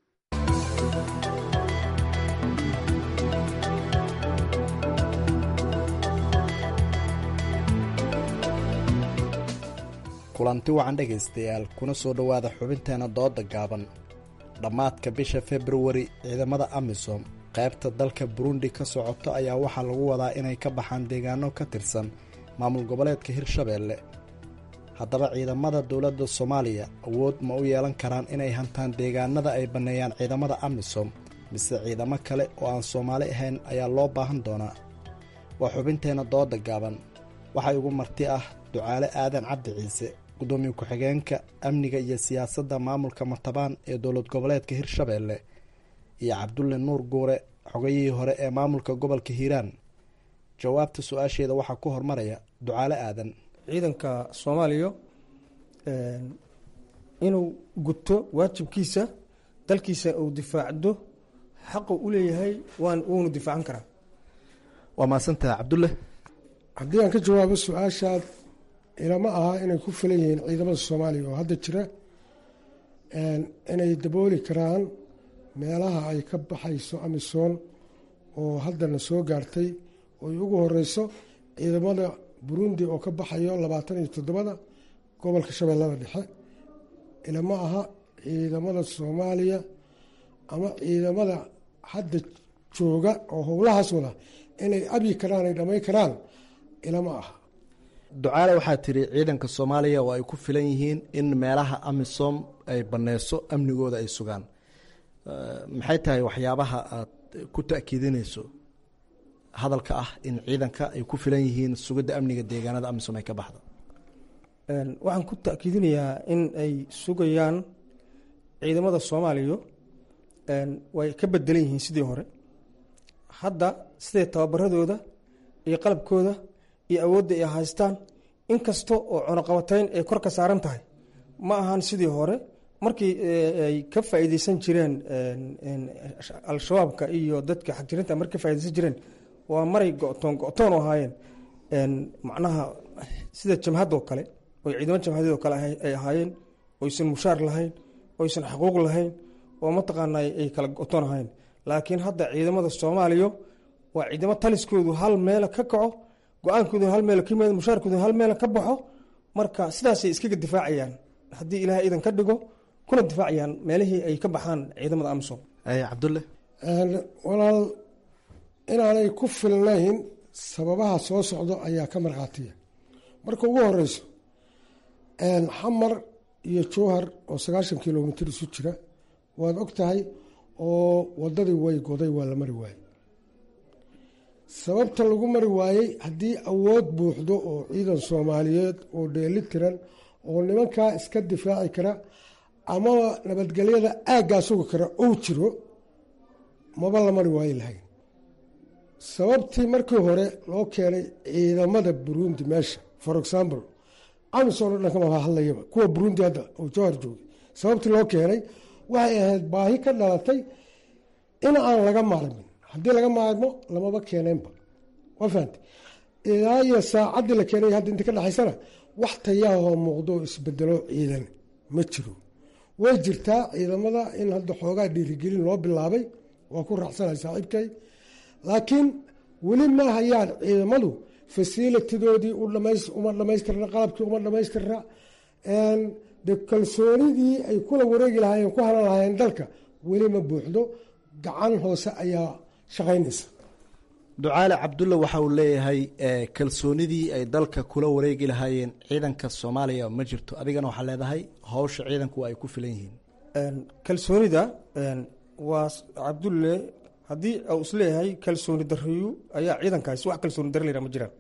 kulanti wacan dhegaystayaal kuna soo dhowaada xubinteena dooda gaaban dhammaadka bisha februari ciidamada amisom qaybta dalka burundi ka socoto ayaa waxaa lagu wadaa inay ka baxaan deegaano ka tirsan maamul goboleedka hirshabeelle haddaba ciidamada dowladda soomaaliya awood ma u yeelan karaan inay hantaan deegaanada ay banneeyaan ciidamada amisom mise ciidamo kale oo aan soomaali ahayn ayaa loo baahan doonaa waa xubinteenna dooda gaaban waxaa igu marti ah ducaale aadan cabdi ciise gudoomiye ku-xigeenka amniga iyo siyaasadda maamulka matabaan ee dowlad goboleedka hirshabeelle iyo cabdulle nuur guure xogayihii hore ee maamulka gobolka hiiraan jawaabta su-aasheeda waxaa ku hormaraya ducaale aadan ciidanka soomaaliya inuu guto waajibkiisa dalkiisa uu difaacdo xaqu u leeyahay waan wuuna difaacan karaa waa mahadsantaha cabdulle haddii aan ka jawaabo su-aashaad ilama aha inay ku filan yihiin ciidamada soomaaliya oo hadda jira inay dabooli karaan meelaha ay ka baxayso amisom oo haddana soo gaartay oy ugu horeyso ciidamada burundi oo ka baxayo labaatan iyo toddobada gobolka shabeellada dhexe ilama aha ciidamada soomaaliya ama ciidamada hadda jooga oo howlahaas wada inay abyi karaan ay dhamay karaan ilama aha ducaale waxaa tiri ciidanka soomaaliya oo ay ku filan yihiin in meelaha amisom ay baneyso amnigooda ay sugaan maxay tahay waxyaabaha aad ku ta'kiidinayso hadalka ah in ciidanka ay ku filan yihiin sugidda amniga deegaanada amisom ay ka baxda waxaan ku ta'kiidinayaa in ay sugayaan ciidamada soomaaliya way ka bedelan yihiin sidii hore hadda siday tababaradooda iyo qalabkooda iyo awoodda ay haystaan inkasta oo cunuqabatayn ay kor ka saaran tahay ma ahan sidii hore markii ay ka faa'iideysan jireen al-shabaabka iyo dadka xagjirinta markay ka faa'ideysan jireen waa maray go'toon go'toon oo ahaayeen macnaha sida jamhadoo kale oy ciidamo jamhadeed oo kale ay ahaayeen oysan mushaar lahayn oysan xuquuq lahayn oo mataqaana ay kala go'toon ahayn laakiin hadda ciidamada soomaaliya waa ciidamo taliskoodu hal meela ka kaco go-aankoodu hal meel ka yimaado mushaarkoodu hal meel ka baxo marka sidaasay iskaga difaacayaan haddii ilaahay idan ka dhigo kuna difaacayaan meelihii ay ka baxaan ciidamada amisom cabdulle walaal inaanay ku filnayn sababaha soo socdo ayaa ka markhaatiya marka ugu horeyso xamar iyo jowhar oo sagaashan kilomitr isu jira waad og tahay oo wadadii way goday waa la mari waayey sababta lagu mari waayey haddii awood buuxdo oo ciidan soomaaliyeed oo dheeli tiran oo nimankaa iska difaaci kara amaba nabadgelyada aaggaa sugi kara ou jiro maba la mari waayi lahayn sababtii markii hore loo keenay ciidamada burundi meesha for example amisom o dhan kama hadlayaba kuwa burundi hadda oo jowhar joogay sababtii loo keenay waxay ahayd baahi ka dhalatay in aan laga maarmin haddii laga maarmo lamaba keeneenba waa fahamte ilaa iyo saacaddii la keenay hadda inta ka dhexaysana wax tayaahoo muuqdo oo isbedelo ciidan ma jiro way jirtaa ciidamada in hadda xoogaa dhiirigelin loo bilaabay waa ku raacsanay saaxiibkay laakiin weli ma hayaan ciidamadu fasilitidoodii uma dhamaystirna qalabkii uma dhamaystirna de kalsoonidii ay kula wareegi lahaayeen ku halan lahaayeen dalka weli ma buuxdo gacan hoose ayaa shaqaynaysa ducaale cabdulle waxa uu leeyahay kalsoonidii ay dalka kula wareegi lahaayeen ciidanka soomaaliya ma jirto adigana waxaa leedahay howsha ciidanku ay ku filan yihiin kalsoonida waa cabdulle haddii uu isleeyahay kalsooni dariyu ayaa ciidankaasi wax kalsooni dari layra ma jiraan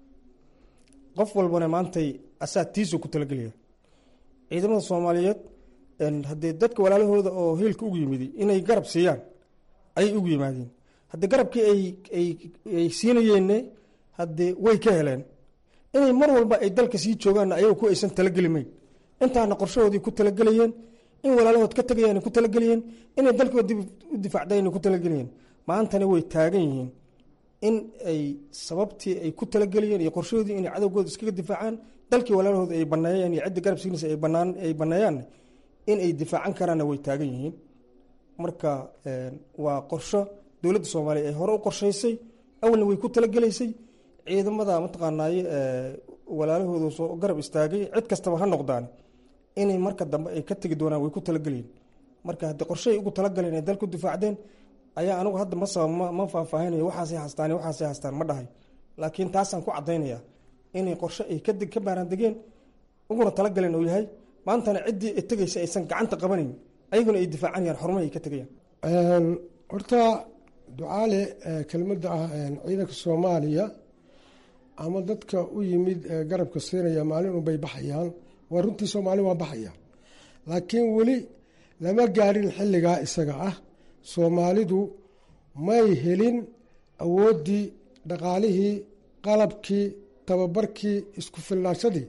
qof walbana maantay asaa tiisu ku talagelaya ciidamada soomaaliyeed haddee dadka walaalahooda oo hiilka ugu yimidi inay garab siiyaan ayay ugu yimaadeen haddii garabkii ay siinayeenne haddee way ka heleen inay mar walba ay dalka sii joogaan ayaga ku aysan talagelimayn intaana qorshahoodii ku talagelayeen in walaalahood ka tagayaan ku talagelayeen inay dalkooda dib u difaacdayn ku talagelayeen maantana way taagan yihiin in ay sababtii ay ku talageliyeen iyo qorshahoodii inay cadowgooda iskaga difaacaan dalkii walaalahooda ay baneeyeen iyo cidda garab siinaysa ay banaan ay baneeyaan in ay difaacan karaanna way taagan yihiin marka waa qorsho dowladda soomaaliya ay hore u qorshaysay awalna way ku talagelaysay ciidamada mataqaanaaye walaalahooda soo garab istaagay cid kastaba ha noqdaan inay marka dambe ay ka tegi doonaan way ku talagelayen marka haddii qorshahay ugu talagaleen ay dalku difaacdeen ayaa anigu hadda ma saba ma faahfaahinayo waxaasay hastaan waxaasay hastaan ma dhahay laakiin taasaan ku caddaynaya inay qorshe ay kadeg ka baaraandegeen uguna talagaleen uu yahay maantana ciddii tegaysa aysan gacanta qabanayn ayaguna ay difaacanayaan xorumahii ay ka tegayaan horta ducaale kelmadda ah ciidanka soomaaliya ama dadka u yimid garabka siinaya maalin unbay baxayaan waa runtii soomaali waa baxaya laakiin weli lama gaadhin xilligaa isaga ah soomaalidu may helin awooddii dhaqaalihii qalabkii tababarkii isku filnaashadii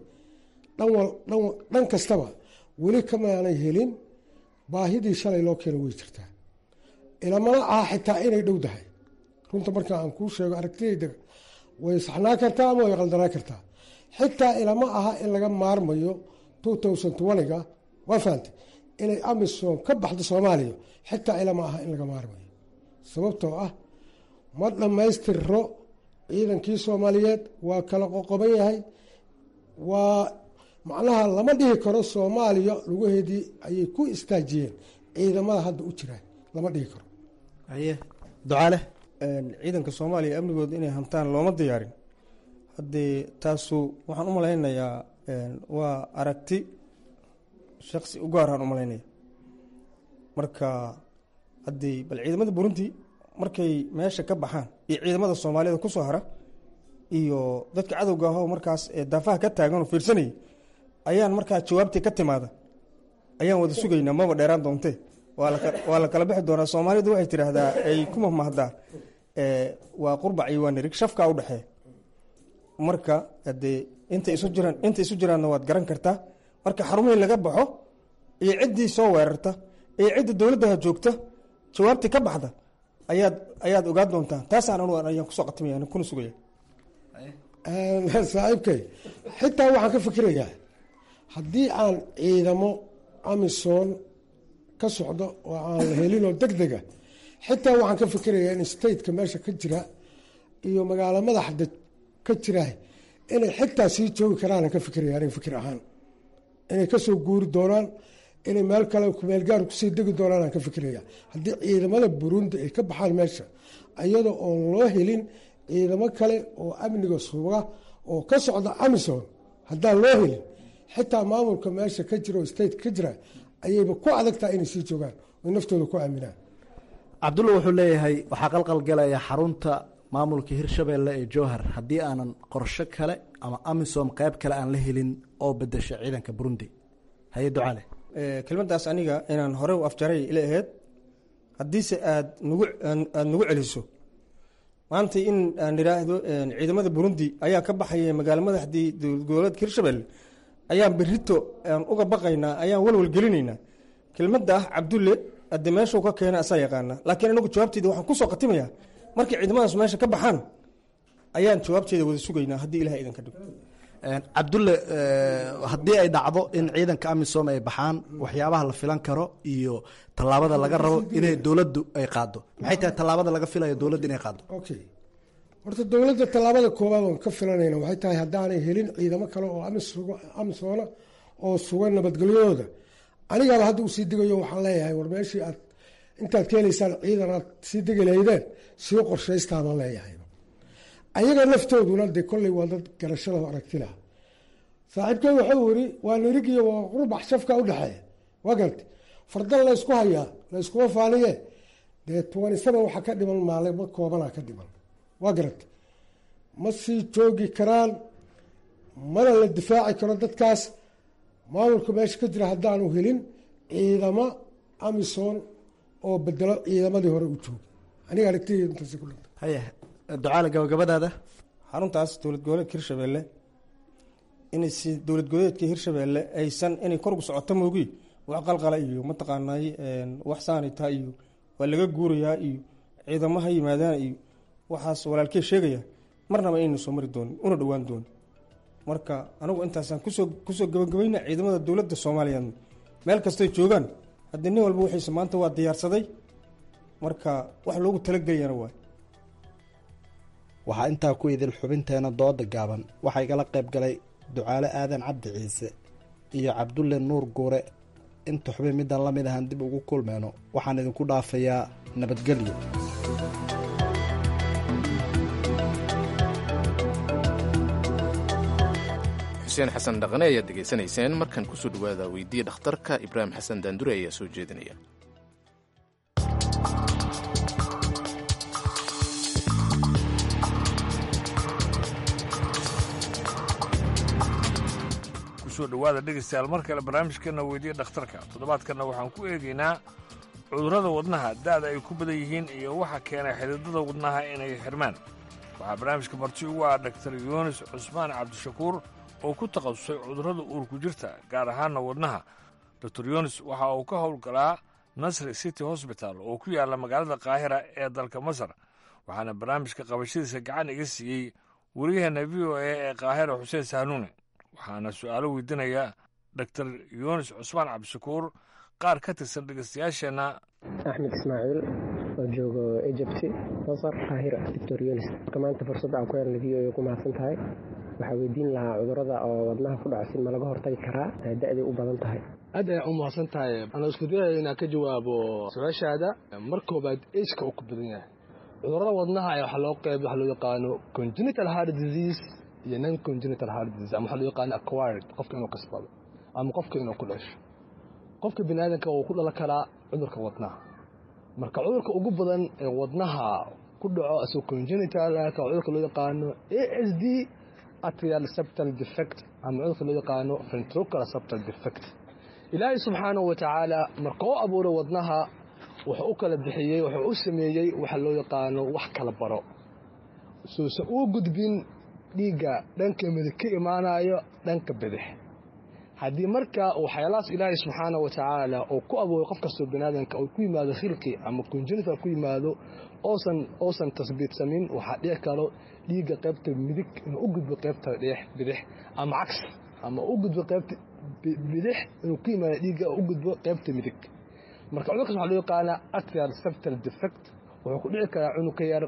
dhan kastaba weli kamaanay helin baahidii shalay loo keeno way jirtaa ilamana aha xitaa inay dhow dahay runta markaa aan kuu sheego aragtidayda way saxnaa kartaa ama way qaldanaa kartaa xitaa ilama aha in laga maarmayo ga waa fahamtay inay amisom ka baxdo soomaaliya xitaa ilama aha in laga maarmayo sababtoo ah ma dhammaystirro ciidankii soomaaliyeed waa kala qoqoban yahay waa macnaha lama dhihi karo soomaaliya lugaheedii ayay ku istaajiyeen ciidamada hadda u jiraan lama dhihi karo haye ducaale ciidanka soomaaliya amnigooda inay hantaan looma diyaarin haddee taasu waxaan u malaynayaa waa aragti shaksi u gaaraan u malaynaya marka haddii bal ciidamada burundi markay meesha ka baxaan iyo ciidamada soomaaliyada kusoo hara iyo dadka cadowga ahoo markaas daafaha ka taagan oo fiirsanayay ayaan markaa jawaabtii ka timaada ayaan wada sugaynaa maba dheeraan doontee waa la kala bixi doonaa soomaalidu waxay tidhaahdaa ay ku mahmahdaa waa qurbac iyo waa nirig shafkaa udhexeeya marka hadee inta isu jiraan inta isu jiraanna waad garan kartaa marka xarumihii laga baxo iyo ciddii soo weerarta iyo cidda dowladdaha joogta jawaabtii ka baxda ayaad ayaad ogaan doontaa taasaan anu ayaan kusoo qatimaya kuna sugaya saaxiibkay xitaa waxaan ka fikirayaa haddii aan ciidamo amisom ka socdo oo aan la helinoo deg dega xitaa waxaan ka fikirayaa in stateka meesha ka jira iyo magaalo madaxda ka jira inay xitaa sii joogi karaanan ka fikiraya anig fikir ahaan inay kasoo guuri doonaan inay meel kale kumeelgaar kusii degi doonaan aan ka fikiraya haddii ciidamada burundi ay ka baxaan meesha iyadoo oon loo helin ciidamo kale oo amniga suga oo ka socda amison haddaan loo helin xitaa maamulka meesha ka jira oo state ka jira ayayba ku adagtaha inay sii joogaan oy naftooda ku aaminaan cabdulla wuxuu leeyahay waxaa qalqalgalaya xarunta maamulka hirshabeelle ee jowhar haddii aanan qorsho kale ama amisom qeyb kale aan la helin oo bedesha ciidanka burundi haye ducaale kelmadaas aniga inaan hore u afjaray ila aheyd haddiise aad nagu aada nagu celiso maanta in aan idhaahdo ciidamada burundi ayaa ka baxaya magaalo madaxdii dowlad goboleedka hirshabelle ayaan berito aan uga baqaynaa ayaan walwal gelinaynaa kelmadda ah cabdulle ade meeshuu ka keena asaa yaqaana laakiin anagu jawaabteeda waxaan kusoo khatimayaa markay ciidamadaas meesha ka baxaan ayaan jawaabteeda wada sugaynaa haddii ilaha idinka dhigo cabdulle haddii ay dhacdo in ciidanka amisom ay baxaan waxyaabaha la filan karo iyo tallaabada laga rabo inay dowladdu ay qaado maxay tahay tallaabada laga filayo dowladda inay qaado okay horta dowladda tallaabada koowaad oon ka filanayna waxay tahay haddaanay helin ciidamo kale oo amisoona oo sugan nabadgelyadooda anigaaba hadda usii digayo waxaan leeyahay war meeshii aad intaad ka helaysaan ciidan aad sii degi lahaydeen sii qorshaystaan leeyahay ayaga laftooduna dee kolley waa dad garashada aragti laha saaxiibkey wuxuu yiri waa nirigiyo waa qurbax shafka udhexeeya waa garta fardan laysku hayaa layskuma faaniye dee tobani saba waxa ka dhiman maalimo koobana ka dhiman waa garata ma sii joogi karaan mana la difaaci karo dadkaas maamulka meesha ka jira haddaanu helin ciidamo amisom oo bedelo ciidamadii hore u jooga aniga aragtideyda intaas ku dhintay haye ducaale gabagabadaada xaruntaas dowlad goboleedka hirshabelle inay si dowlad goboleedka hirshabelle aysan inay korgu socoto moogi wax qalqala iyo mataqaanay wax saanita iyo waa laga guurayaa iyo ciidamaha yimaadaan iyo waxaas walaalkee sheegaya marnaba inaynu soo mari doonin una dhowaan doonin marka anigu intaasaan kusoo kusoo gabagabayna ciidamada dowladda soomaaliya meel kastay joogaan haddii nin walba wixiisa maanta waa diyaarsaday marka wax loogu talageliyana waay waxaa intaa ku idil xubinteena dooda gaaban waxaa igala qayb galay ducaale aadan cabdi ciise iyo cabdulle nuur guure inta xubin midaan la mid ahaan dib ugu kulmeyno waxaan idinku dhaafayaa nabadgelyo xuseen xasan dhaqane ayaad degeysanayseen markan kusoo dhawaada weydiiya dhakhtarka ibraahim xasan daandure ayaa soo jeedinaya kusoo dhowaada dhegaystayaal mar kale barnaamijkeenna weydiiya dhakhtarka toddobaadkanna waxaan ku eegaynaa cudurrada wadnaha da'da ay ku badan yihiin iyo waxa keenay xididada wadnaha inay xirmaan waxaa barnaamijka marti ugu ah dhaktar yunis cusmaan cabdishakuur oo ku takhasusay cudurrada uurku jirta gaar ahaanna wadnaha dor yunis waxa uu ka howlgalaa nasri city hosbital oo ku yaalla magaalada kaahira ee dalka masar waxaana barnaamijka qabashadiisa gacan iga siiyey wariyaheenna v o a ee kaahira xuseen sahnuune waxaana su'aalo weydiinaya dor yunis cusmaan cabdishakuur qaar ka tirsan dhegeystayaasheenna axmed ismaaciil oo joogo ejibti masar kaahira doctor yunis marka maanta fursadda aan ku helnay v o a ku mahadsan tahay waxaa weydiin lahaa cudurrada oo wadnaha ku dhaco si ma laga hortagi karaa da'day u badan tahay aad ayaa u mahadsan tahay anoo isku dayaya inaan ka jawaabo su-aashaada mar koobaad ejka uu ku badan yahay cudurrada wadnaha ayaa waxaa loo qeyb waxa loo yaqaano congenital heart disease iyo non congenital heart disease ama waxaa loo yaqaano acquired qofka inuu kasbado ama qofka inuu ku dhasho qofka bini aadanka uu ku dhalan karaa cudurka wadnaha marka cudurka ugu badan ee wadnaha ku dhaco asagoo congenital ka cudurka loo yaqaano a s d atrial septal defect ama cudurka loo yaqaano ventricular septal defect ilaahay subxaanahu wa tacaala marka u abuuray wadnaha wuxuu u kala bixiyey wuxuu u sameeyey waxa loo yaqaano wax kala baro suusan uu gudbin dhiigga dhanka midig ka imaanayo dhanka bidix haddii marka waxyaalahaas ilaahay subxaana wa tacaala uu ku abuuray qof kastoo baniaadanka uu ku yimaado khilqi ama kunjinital ku yimaado oosan oosan tasbiidsamin waxaa dhici karo dhiigga qaybta midig inuu u gudbo qaybta dheex bidix ama cagsi ama u gudbo qaybta bidix inuu ku yimaado dhiigga u gudbo qaybta midig marka cudurkaas waxaa loo yaqaanaa atrial septal defect wuxuu ku dhici karaa cunug ka yar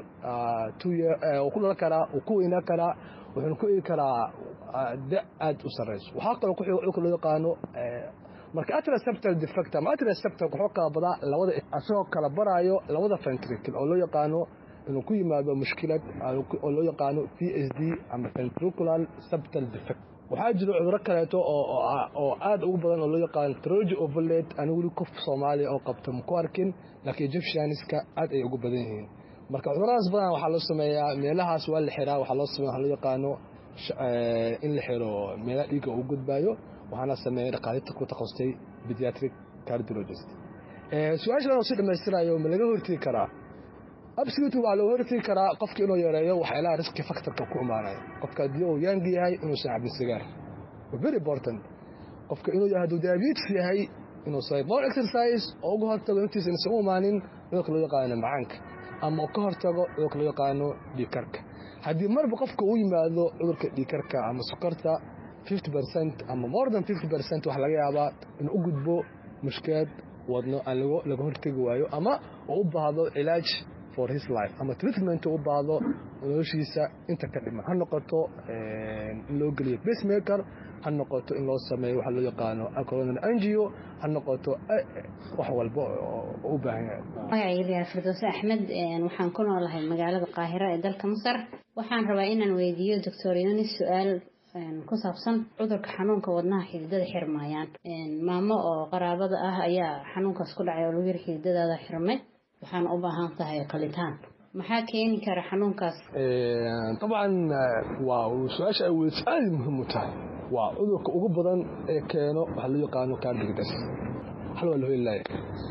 wuu ku dhalan karaa wuu ku weynaa karaa wuxuuna ku egi karaa da aad u sarrayso waxaa kaloo ku xiga cudurka loo yaqaano marka atrial septal defect ama atrial septal wuxuu kala badaa labada asagoo kala baraayo labada ventricle oo loo yaqaano inuu ku yimaado mushkilad oo loo yaqaano v s d ama ventricular septal defect waxaa jiro cuduro kaleeto oo aad ugu badan oo loo yaqaano troji overled ani weli qof soomaaliya oo qabta maku arkin laakiin egyptianiska aad ay ugu badan yihiin marka cuduradaas badan waxaa loo sameeyaa meelahaas waa la xiraa waxaa loo sameeya waxaa loo yaqaano in la xiro meelaha dhiigga uu gudbaayo waxaana sameeyay dhaqaaliinta ku takhasustay pediatric cardiologist su-aashan oo si dhammaystirayo ma laga hortegi karaa absolutely waxaa loo hortegi karaa qofka inuu yareeyo waxyaalaha riski factorka ku imaanaya qofka haddii uu yaangi yahay inuusan cabin sigaar very important qofka inuu hadduu diabetes yahay inuu sameeyo more exercise oo uga hortago intiisa inaysan u imaanin cudurka loo yaqaano macaanka ama ka hortago cudurka loo yaqaano dhiikarka haddii marba qofka uu yimaado cudurka dhiikarka ama sokorta fifty percent ama more than fifty percent waxaa laga yaabaa inuu u gudbo mushkilad wadno aan laga hortegi waayo ama uu u baahdo cilaaj for his life ama treatment uu u baahdo noloshiisa inta ka dhiman ha noqoto in loo geliyo pacemaker ha noqoto in loo sameeyo waxa loo yaqaano coronary angio ha noqoto wax walba oo u baahan yahay magacayga firdowse axmed waxaan ku noolahay magaalada qaahiro ee dalka masar waxaan rabaa inaan weydiiyo doctor yunis su-aal ku saabsan cudurka xanuunka wadnaha xididada xirmayaan maamo oo qaraabada ah ayaa xanuunkaas ku dhacay oo lagu yiri xididadaada xirmay waxaana u baahan tahay qalitaan maxaa keeni kara xanuunkaas dabcan waa su-aasha ay weydiso aad muhiim u tahay waa cudurka ugu badan ee keeno waxaa loo yaqaano cardigdas hal waa loo helaaya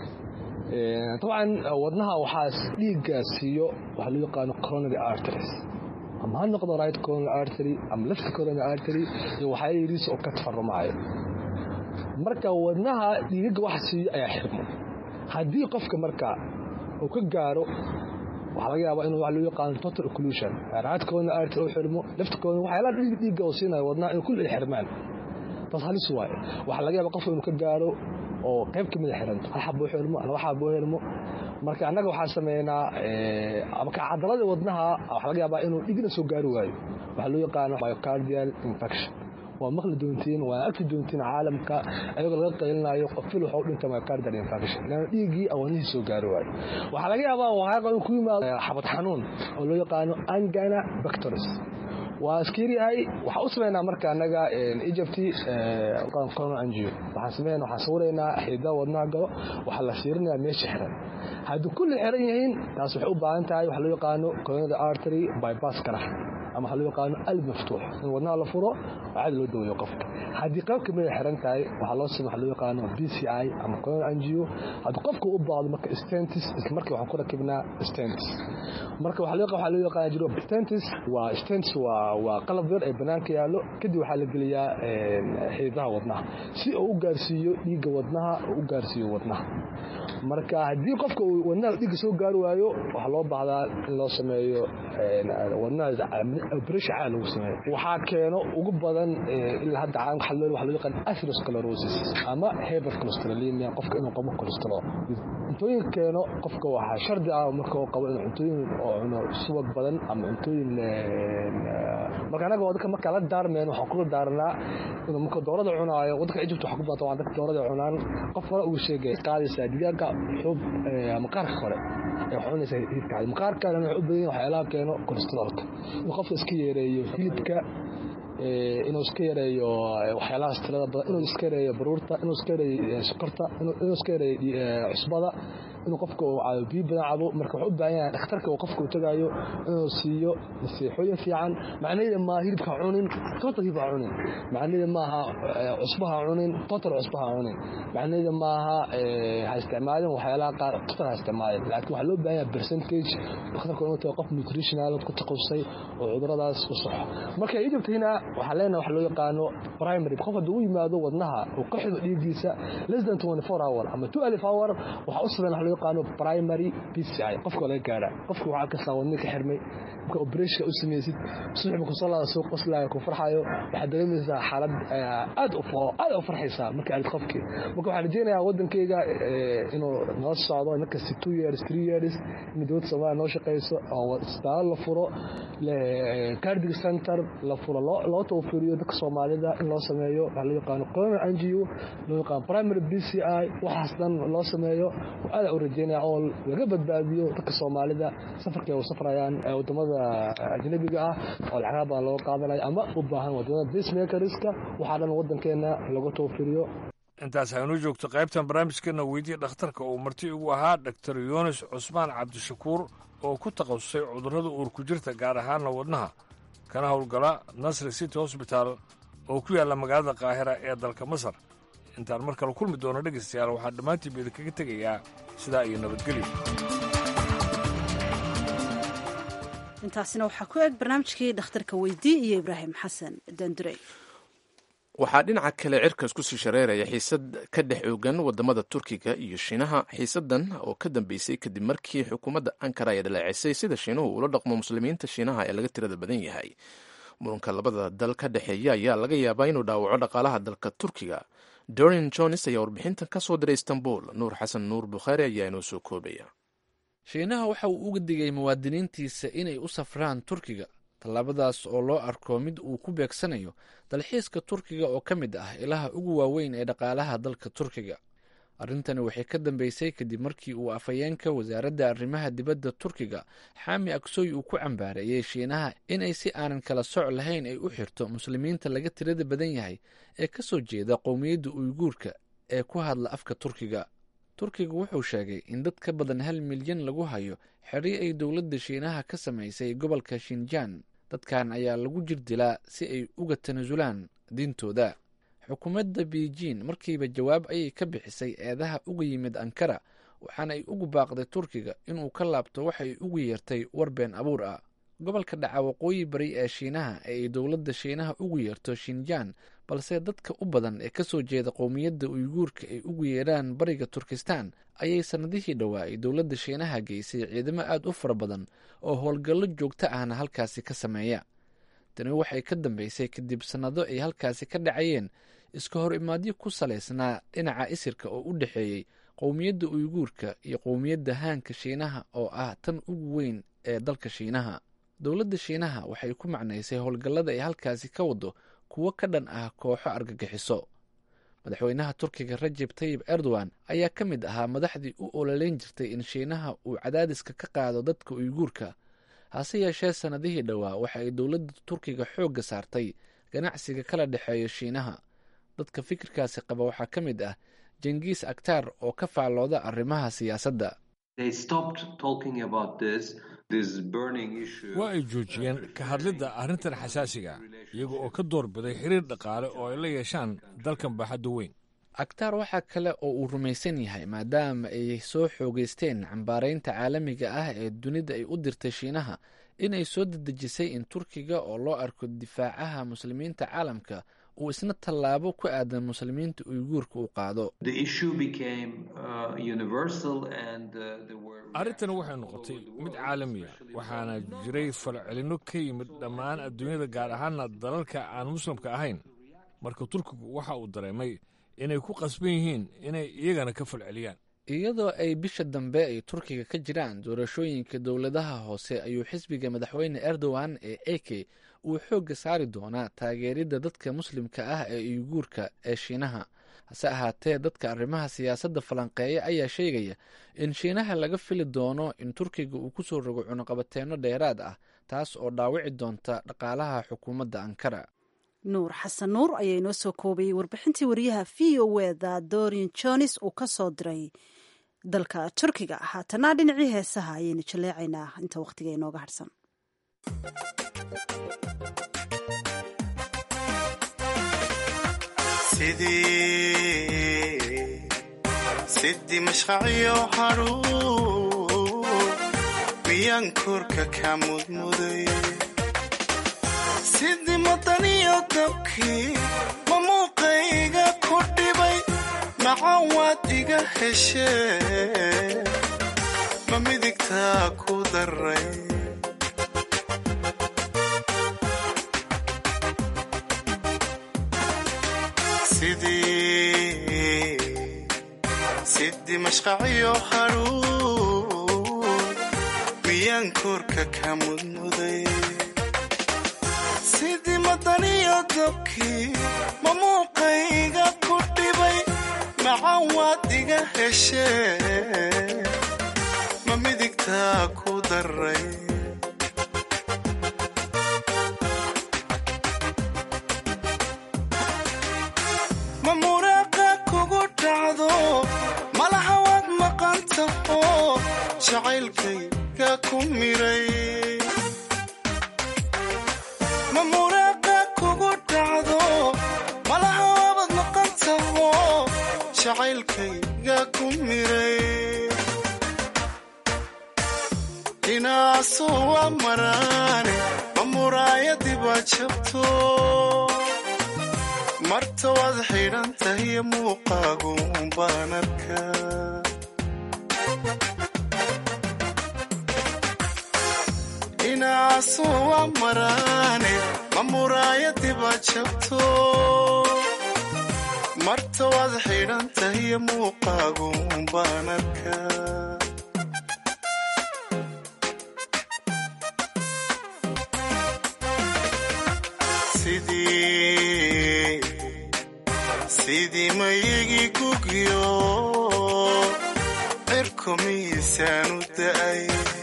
dabcan wadnaha waxaas dhiigga siiyo waxaa loo yaqaano coronary arteries ama ha noqdo right coronary artery ama left coronary artery iyo waxaa yidhiis oo ka tafarumaayo marka wadnaha dhiigagga waxa siiyo ayaa xirmo haddii qofka marka uu ka gaaro waxaa laga yaabaa inuu wax loo yaqaano total occlusion raadkoodna aarta u xirmo laftirkoodna waxyaalaha dhiig dhiigga oo siinaya wadnaha inuu kulli xirmaan taas halis waaye waxaa laga yaabaa qofka inuu ka gaaro oo qayb ka mida xiranto hal xabo u xirmo laba xabo u xirmo marka annaga waxaan sameynaa marka cadalada wadnaha waxaa laga yaabaa inuu dhigna soo gaari waayo waxaa loo yaqaano myocardial infection waa maqli doontiin waa arki doontiin caalamka ayagoo laga qaylinayo qofil waxa u dhintay myocardial infection leanna dhiiggii awoonihii soo gaari waayo waxaa laga yaabaa waxaa in ku yimaado xabad xanuun oo loo yaqaano angina bacteris waa iskiryahay waxaa u sameynaa marka annaga egypt coronal angio waxaan sameynaa waxaan sawiraynaa xididaha wadnaha galo waxaa la fiirinayaa meesha xiran haddii kulli xiran yihiin taas waxay u baahan tahay waxaa loo yaqaano coronary artery bypass kara ama waxaa loo yaqaano alb maftuux in wadnaha la furo caadi loo daweeyo qofka haddii qayb kamid ay xiran tahay waxaa loo samey waxaa loo yaqaano b c i ama coronary angio haddii qofka u baahdo marka stentis isla markii waxaan ku rakibnaa stentis marka waxaa loo waxaa loo yaqaan jiro stentis waa stentis waa waa qalab yar ee banaanka yaallo kadib waxaa la geliyaa xididaha wadnaha si uu u gaarsiiyo dhiigga wadnaha uu u gaarsiiyo wadnaha marka haddii qofka uu wadnaha dhiigga soo gaari waayo waxaa loo baahdaa in loo sameeyo wadnaha operation caadi lagu sameeyo waxaa keeno ugu badan ilaa hadda caalamka waxaa loo waxaa loo yaqaan atherosclerosis ama hypercholesterolemia qofka inuu qabo cholesterol cuntooyinka keeno qofka waxaa shardi ah marka uu qabo inuu cuntooyin oo cuno subag badan ama cuntooyin marka anaga waddanka markaa la daarmeen waxaan kula daarnaa inuu marka doorada cunaayo waddanka Egypt waxa ku baata waa dadka doorada cunaan qof hore uu sheegay qaadaysa digaaga xub maqaarka hore ee cunaysa hilibka maqaarka wuxuu u badan yahay waxyaalaha keeno cholesterolka inuu qofka iska yareeyo hilibka inuu iska yareeyo waxyaalahaas tirada badan inuu iska yareeyo baruurta inuu iska yareeyo sokorta inuu iska yareeyo cusbada inuu qofka uu cabo biyo badan cabo marka wuxuu u baahan yahay dhakhtarka uu qofka uu tagayo inuu siiyo nasiixooyin fiican macnaheeda maaha hilibka cunin total hilibka cunin macnaheeda maaha cusbaha cunin total cusbaha cunin macnaheeda maaha ha isticmaalin waxyaalaha qaar total ha isticmaalin laakiin waxaa loo baahan yahay percentage dhakhtarka inuu tago qof nutritional ku taqabsay oo cuduradaas u saxo marka egyptina waxaa leenahay waxa loo yaqaano primary qof hadduu u yimaado wadnaha uu ka xido dhiiggiisa less than 24 hour ama 12 hour waxaa u sameyn waxa loo yaqaano primary PCI qofka laga gaara qofka waxaa ka saawadni ka xirmay marka operation u sameysid subax ku salaada soo qoslayo ku farxayo waxa dareemaysaa xaalad aad u foo aad u farxaysaa marka aad qofkii marka waxaan rajeynayaa wadankayga inuu noo socdo marka 2 years 3 years in dowladda Soomaaliya noo shaqeyso oo isbitaal la furo cardiac center la furo loo tawfiiriyo dadka Soomaalida in loo sameeyo waxa loo yaqaan coronary angio loo yaqaan primary PCI waxaas dhan loo sameeyo aad u rajeynaya oo laga badbaadiyo dadka Soomaalida safarka ay safrayaan wadamada ajnabiga ah oo lacag badan loo qaadanayo ama u baahan wadamada pacemakerska waxa dhan wadankeena lagu tawfiiriyo intaas haynu joogto qaybtan barnaamijkeena weydiye dhakhtarka uu marti ugu ahaa dr yunis cusmaan cabdishakuur oo ku takhasusay cudurrada uurku jirta gaar ahaanna wadnaha kana howlgala nasri city hosbital oo ku yaalla magaalada qaahira ee dalka masar intaan mar kale kulmi doono dhegaystayaal waxaan dhammaantiin ba idinkaga tegayaa sidaa iyo nabadgelyo intaasina waxaa ku eg barnaamijkii dhakhtarka weydii iyo ibraahim xasan dandurey waxaa dhinaca kale cirkas ku sii shareeraya xiisad ka dhex oogan wadamada turkiga iyo shiinaha xiisadan oo ka dambeysay kadib markii xukuumadda ankara ay dhaleecisay sida shiinuhu ula dhaqmo muslimiinta shiinaha ee laga tirada badan yahay muranka labada dal ka dhexeeya ayaa laga yaabaa inuu dhaawaco dhaqaalaha dalka turkiga dorin jones ayaa warbixintan ka soo diray istanbul nuur xasan nuur bukhaari ayaa inoo soo koobaya shiinaha waxa uu uga digay muwaadiniintiisa inay u safraan turkiga tallaabadaas oo loo arko mid uu ku beegsanayo dalxiiska turkiga oo ka mid ah ilaha ugu waaweyn ee dhaqaalaha dalka turkiga arrintani waxay ka dambeysay kadib markii uu afhayeenka wasaaradda arrimaha dibadda turkiga xaami aksoy uu ku cambaareeyey shiinaha inay si aanan kala soc lahayn ay u xirto muslimiinta laga tirada badan yahay ee ka soo jeeda qowmiyadda uyguurka ee ku hadla afka turkiga turkiga wuxuu sheegay in dad ka badan hal milyan lagu hayo xerri ay dowladda shiinaha ka samaysay gobolka shinjaan dadkan ayaa lagu jir dilaa si ay uga tanasulaan diintooda xukuumadda beijing markiiba jawaab ayay ka bixisay eedaha uga yimid ankara waxaana ay ugu baaqday turkiga inuu ka laabto waxay ugu yeertay war been abuur ah gobolka dhaca waqooyi bari ee shiinaha ee ay dowladda shiinaha ugu yeerto shinjaan balse dadka u badan ee kasoo jeeda qowmiyadda uyguurka ay ugu yeedhaan bariga turkistan ayay sannadihii dhowaa ay dowladda shiinaha geysay ciidamo aada u fara badan oo howlgallo joogto ahna halkaasi ka sameeya tani waxay ka dambeysay kadib sannado ay halkaasi ka dhacayeen iska hor imaadyo ku salaysnaa dhinaca isirka oo u dhexeeyey qowmiyadda uyguurka iyo qowmiyadda haanka shiinaha oo ah tan ugu weyn ee dalka shiinaha dowladda shiinaha waxay ku macnaysay howlgallada ay halkaasi ka wado kuwo ka dhan ah kooxo argagixiso madaxweynaha turkiga rajeb tayib erdogan ayaa ka mid ahaa madaxdii u ololeyn jirtay in shiinaha uu cadaadiska ka qaado dadka uyguurka hase yeeshee sannadihii dhowaa waxa ay dowladda turkiga xoogga saartay ganacsiga kala dhexeeya shiinaha dadka fikirkaasi qaba waxaa ka mid ah jengiis aktar oo ka faallooda arrimaha siyaasadda waa ay joojiyeen ka hadlidda arrintan xasaasiga iyaga oo ka doorbiday xiriir dhaqaale oo ay la yeeshaan dalkan baaxadda weyn aktaar waxaa kale oo uu rumaysan yahay maadaama ay soo xoogeysteen cambaaraynta caalamiga ah ee dunida ay u dirtay shiinaha inay soo dedejisay in turkiga oo loo arko difaacaha muslimiinta caalamka uu isna tallaabo ku aadan muslimiinta uyguurka uu qaado arrintan waxay noqotay mid caalamiya waxaana jiray falcelinno ka yimid dhammaan adduunyada gaar ahaana dalalka aan muslimka ahayn marka turkigu waxa uu dareemay inay ku qasban yihiin inay iyagana ka falceliyaan iyadoo ay bisha dambe ay turkiga ka jiraan doorashooyinka dowladaha hoose ayuu xisbiga madaxweyne erdogan ee eke uu xoogga saari doonaa taageeridda dadka muslimka ah ee uyguurka ee shiinaha hase ahaatee dadka arrimaha siyaasadda falanqeeya ayaa sheegaya in shiinaha laga fili doono in turkiga uu kusoo rogo cunuqabateenno dheeraad ah taas oo dhaawici doonta dhaqaalaha xukuumadda ankara nuur xasan nuur ayaa inoo soo koobayay warbixintii wariyaha v o eda dorian jones uu ka soo diray dalka turkiga haatana dhinacii heesaha ayaynu jaleecaynaa inta wakhtiga inooga hadhsan sidii mashqacyo hadhuur miyaan korka ka mudmuday sidii madaniyo dabkii ma muuqayga ku dhibay macan waad iga heshee ma midigtaa ku daray sidii mashqacyo hadhuur miyaan korka ka mudmuday sidii madaniyo dabkii ma muuqayga ku dhibay macan waad iga heshee ma midigtaa ku daray ma muraaqa kugu dhacdo malaha waad maqan taho jacaylkayga ku miray ma muraaqa kugu dhacdo malaha waabad maqan taho jacaylkayga ku miray inaasu waa maraane ma muraayadiba jabto marta waad xidhan tahiyo muuqaagu baan arkaa inaasu waa maraane ma muraayadiba jabto marta waad xidhan tahiyo muuqaagu baan arkaa sidii mayigii gugyo cirku miisaanu da'ay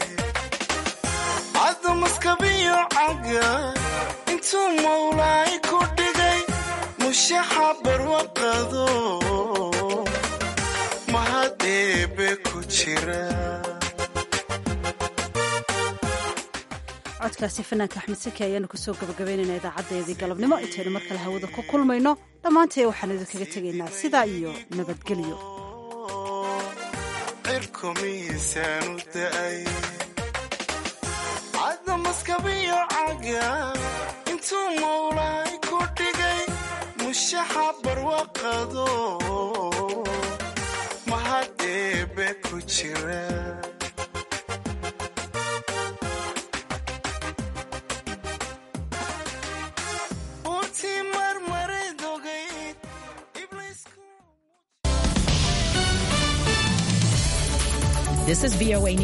cadda maskabiyo caga intuu mawlaay ku dhigay mushaxa barwaqado mahad eebe ku jira codkaasi fanaanka axmed saki ayaanu kusoo gabagabaynaynaa idaacadeedii galabnimo intaynu mar kale hawada ku kulmayno dhammaantee waxaan idinkaga tegaynaa sidaa iyo nabadgelyo cirku miisaanu da'ay maskabiyo caga intuu mawlaay ku dhigay mushaxa barwaqado mahad eebe ku jira Utii marmarid ogayd, ibliisku This is VOA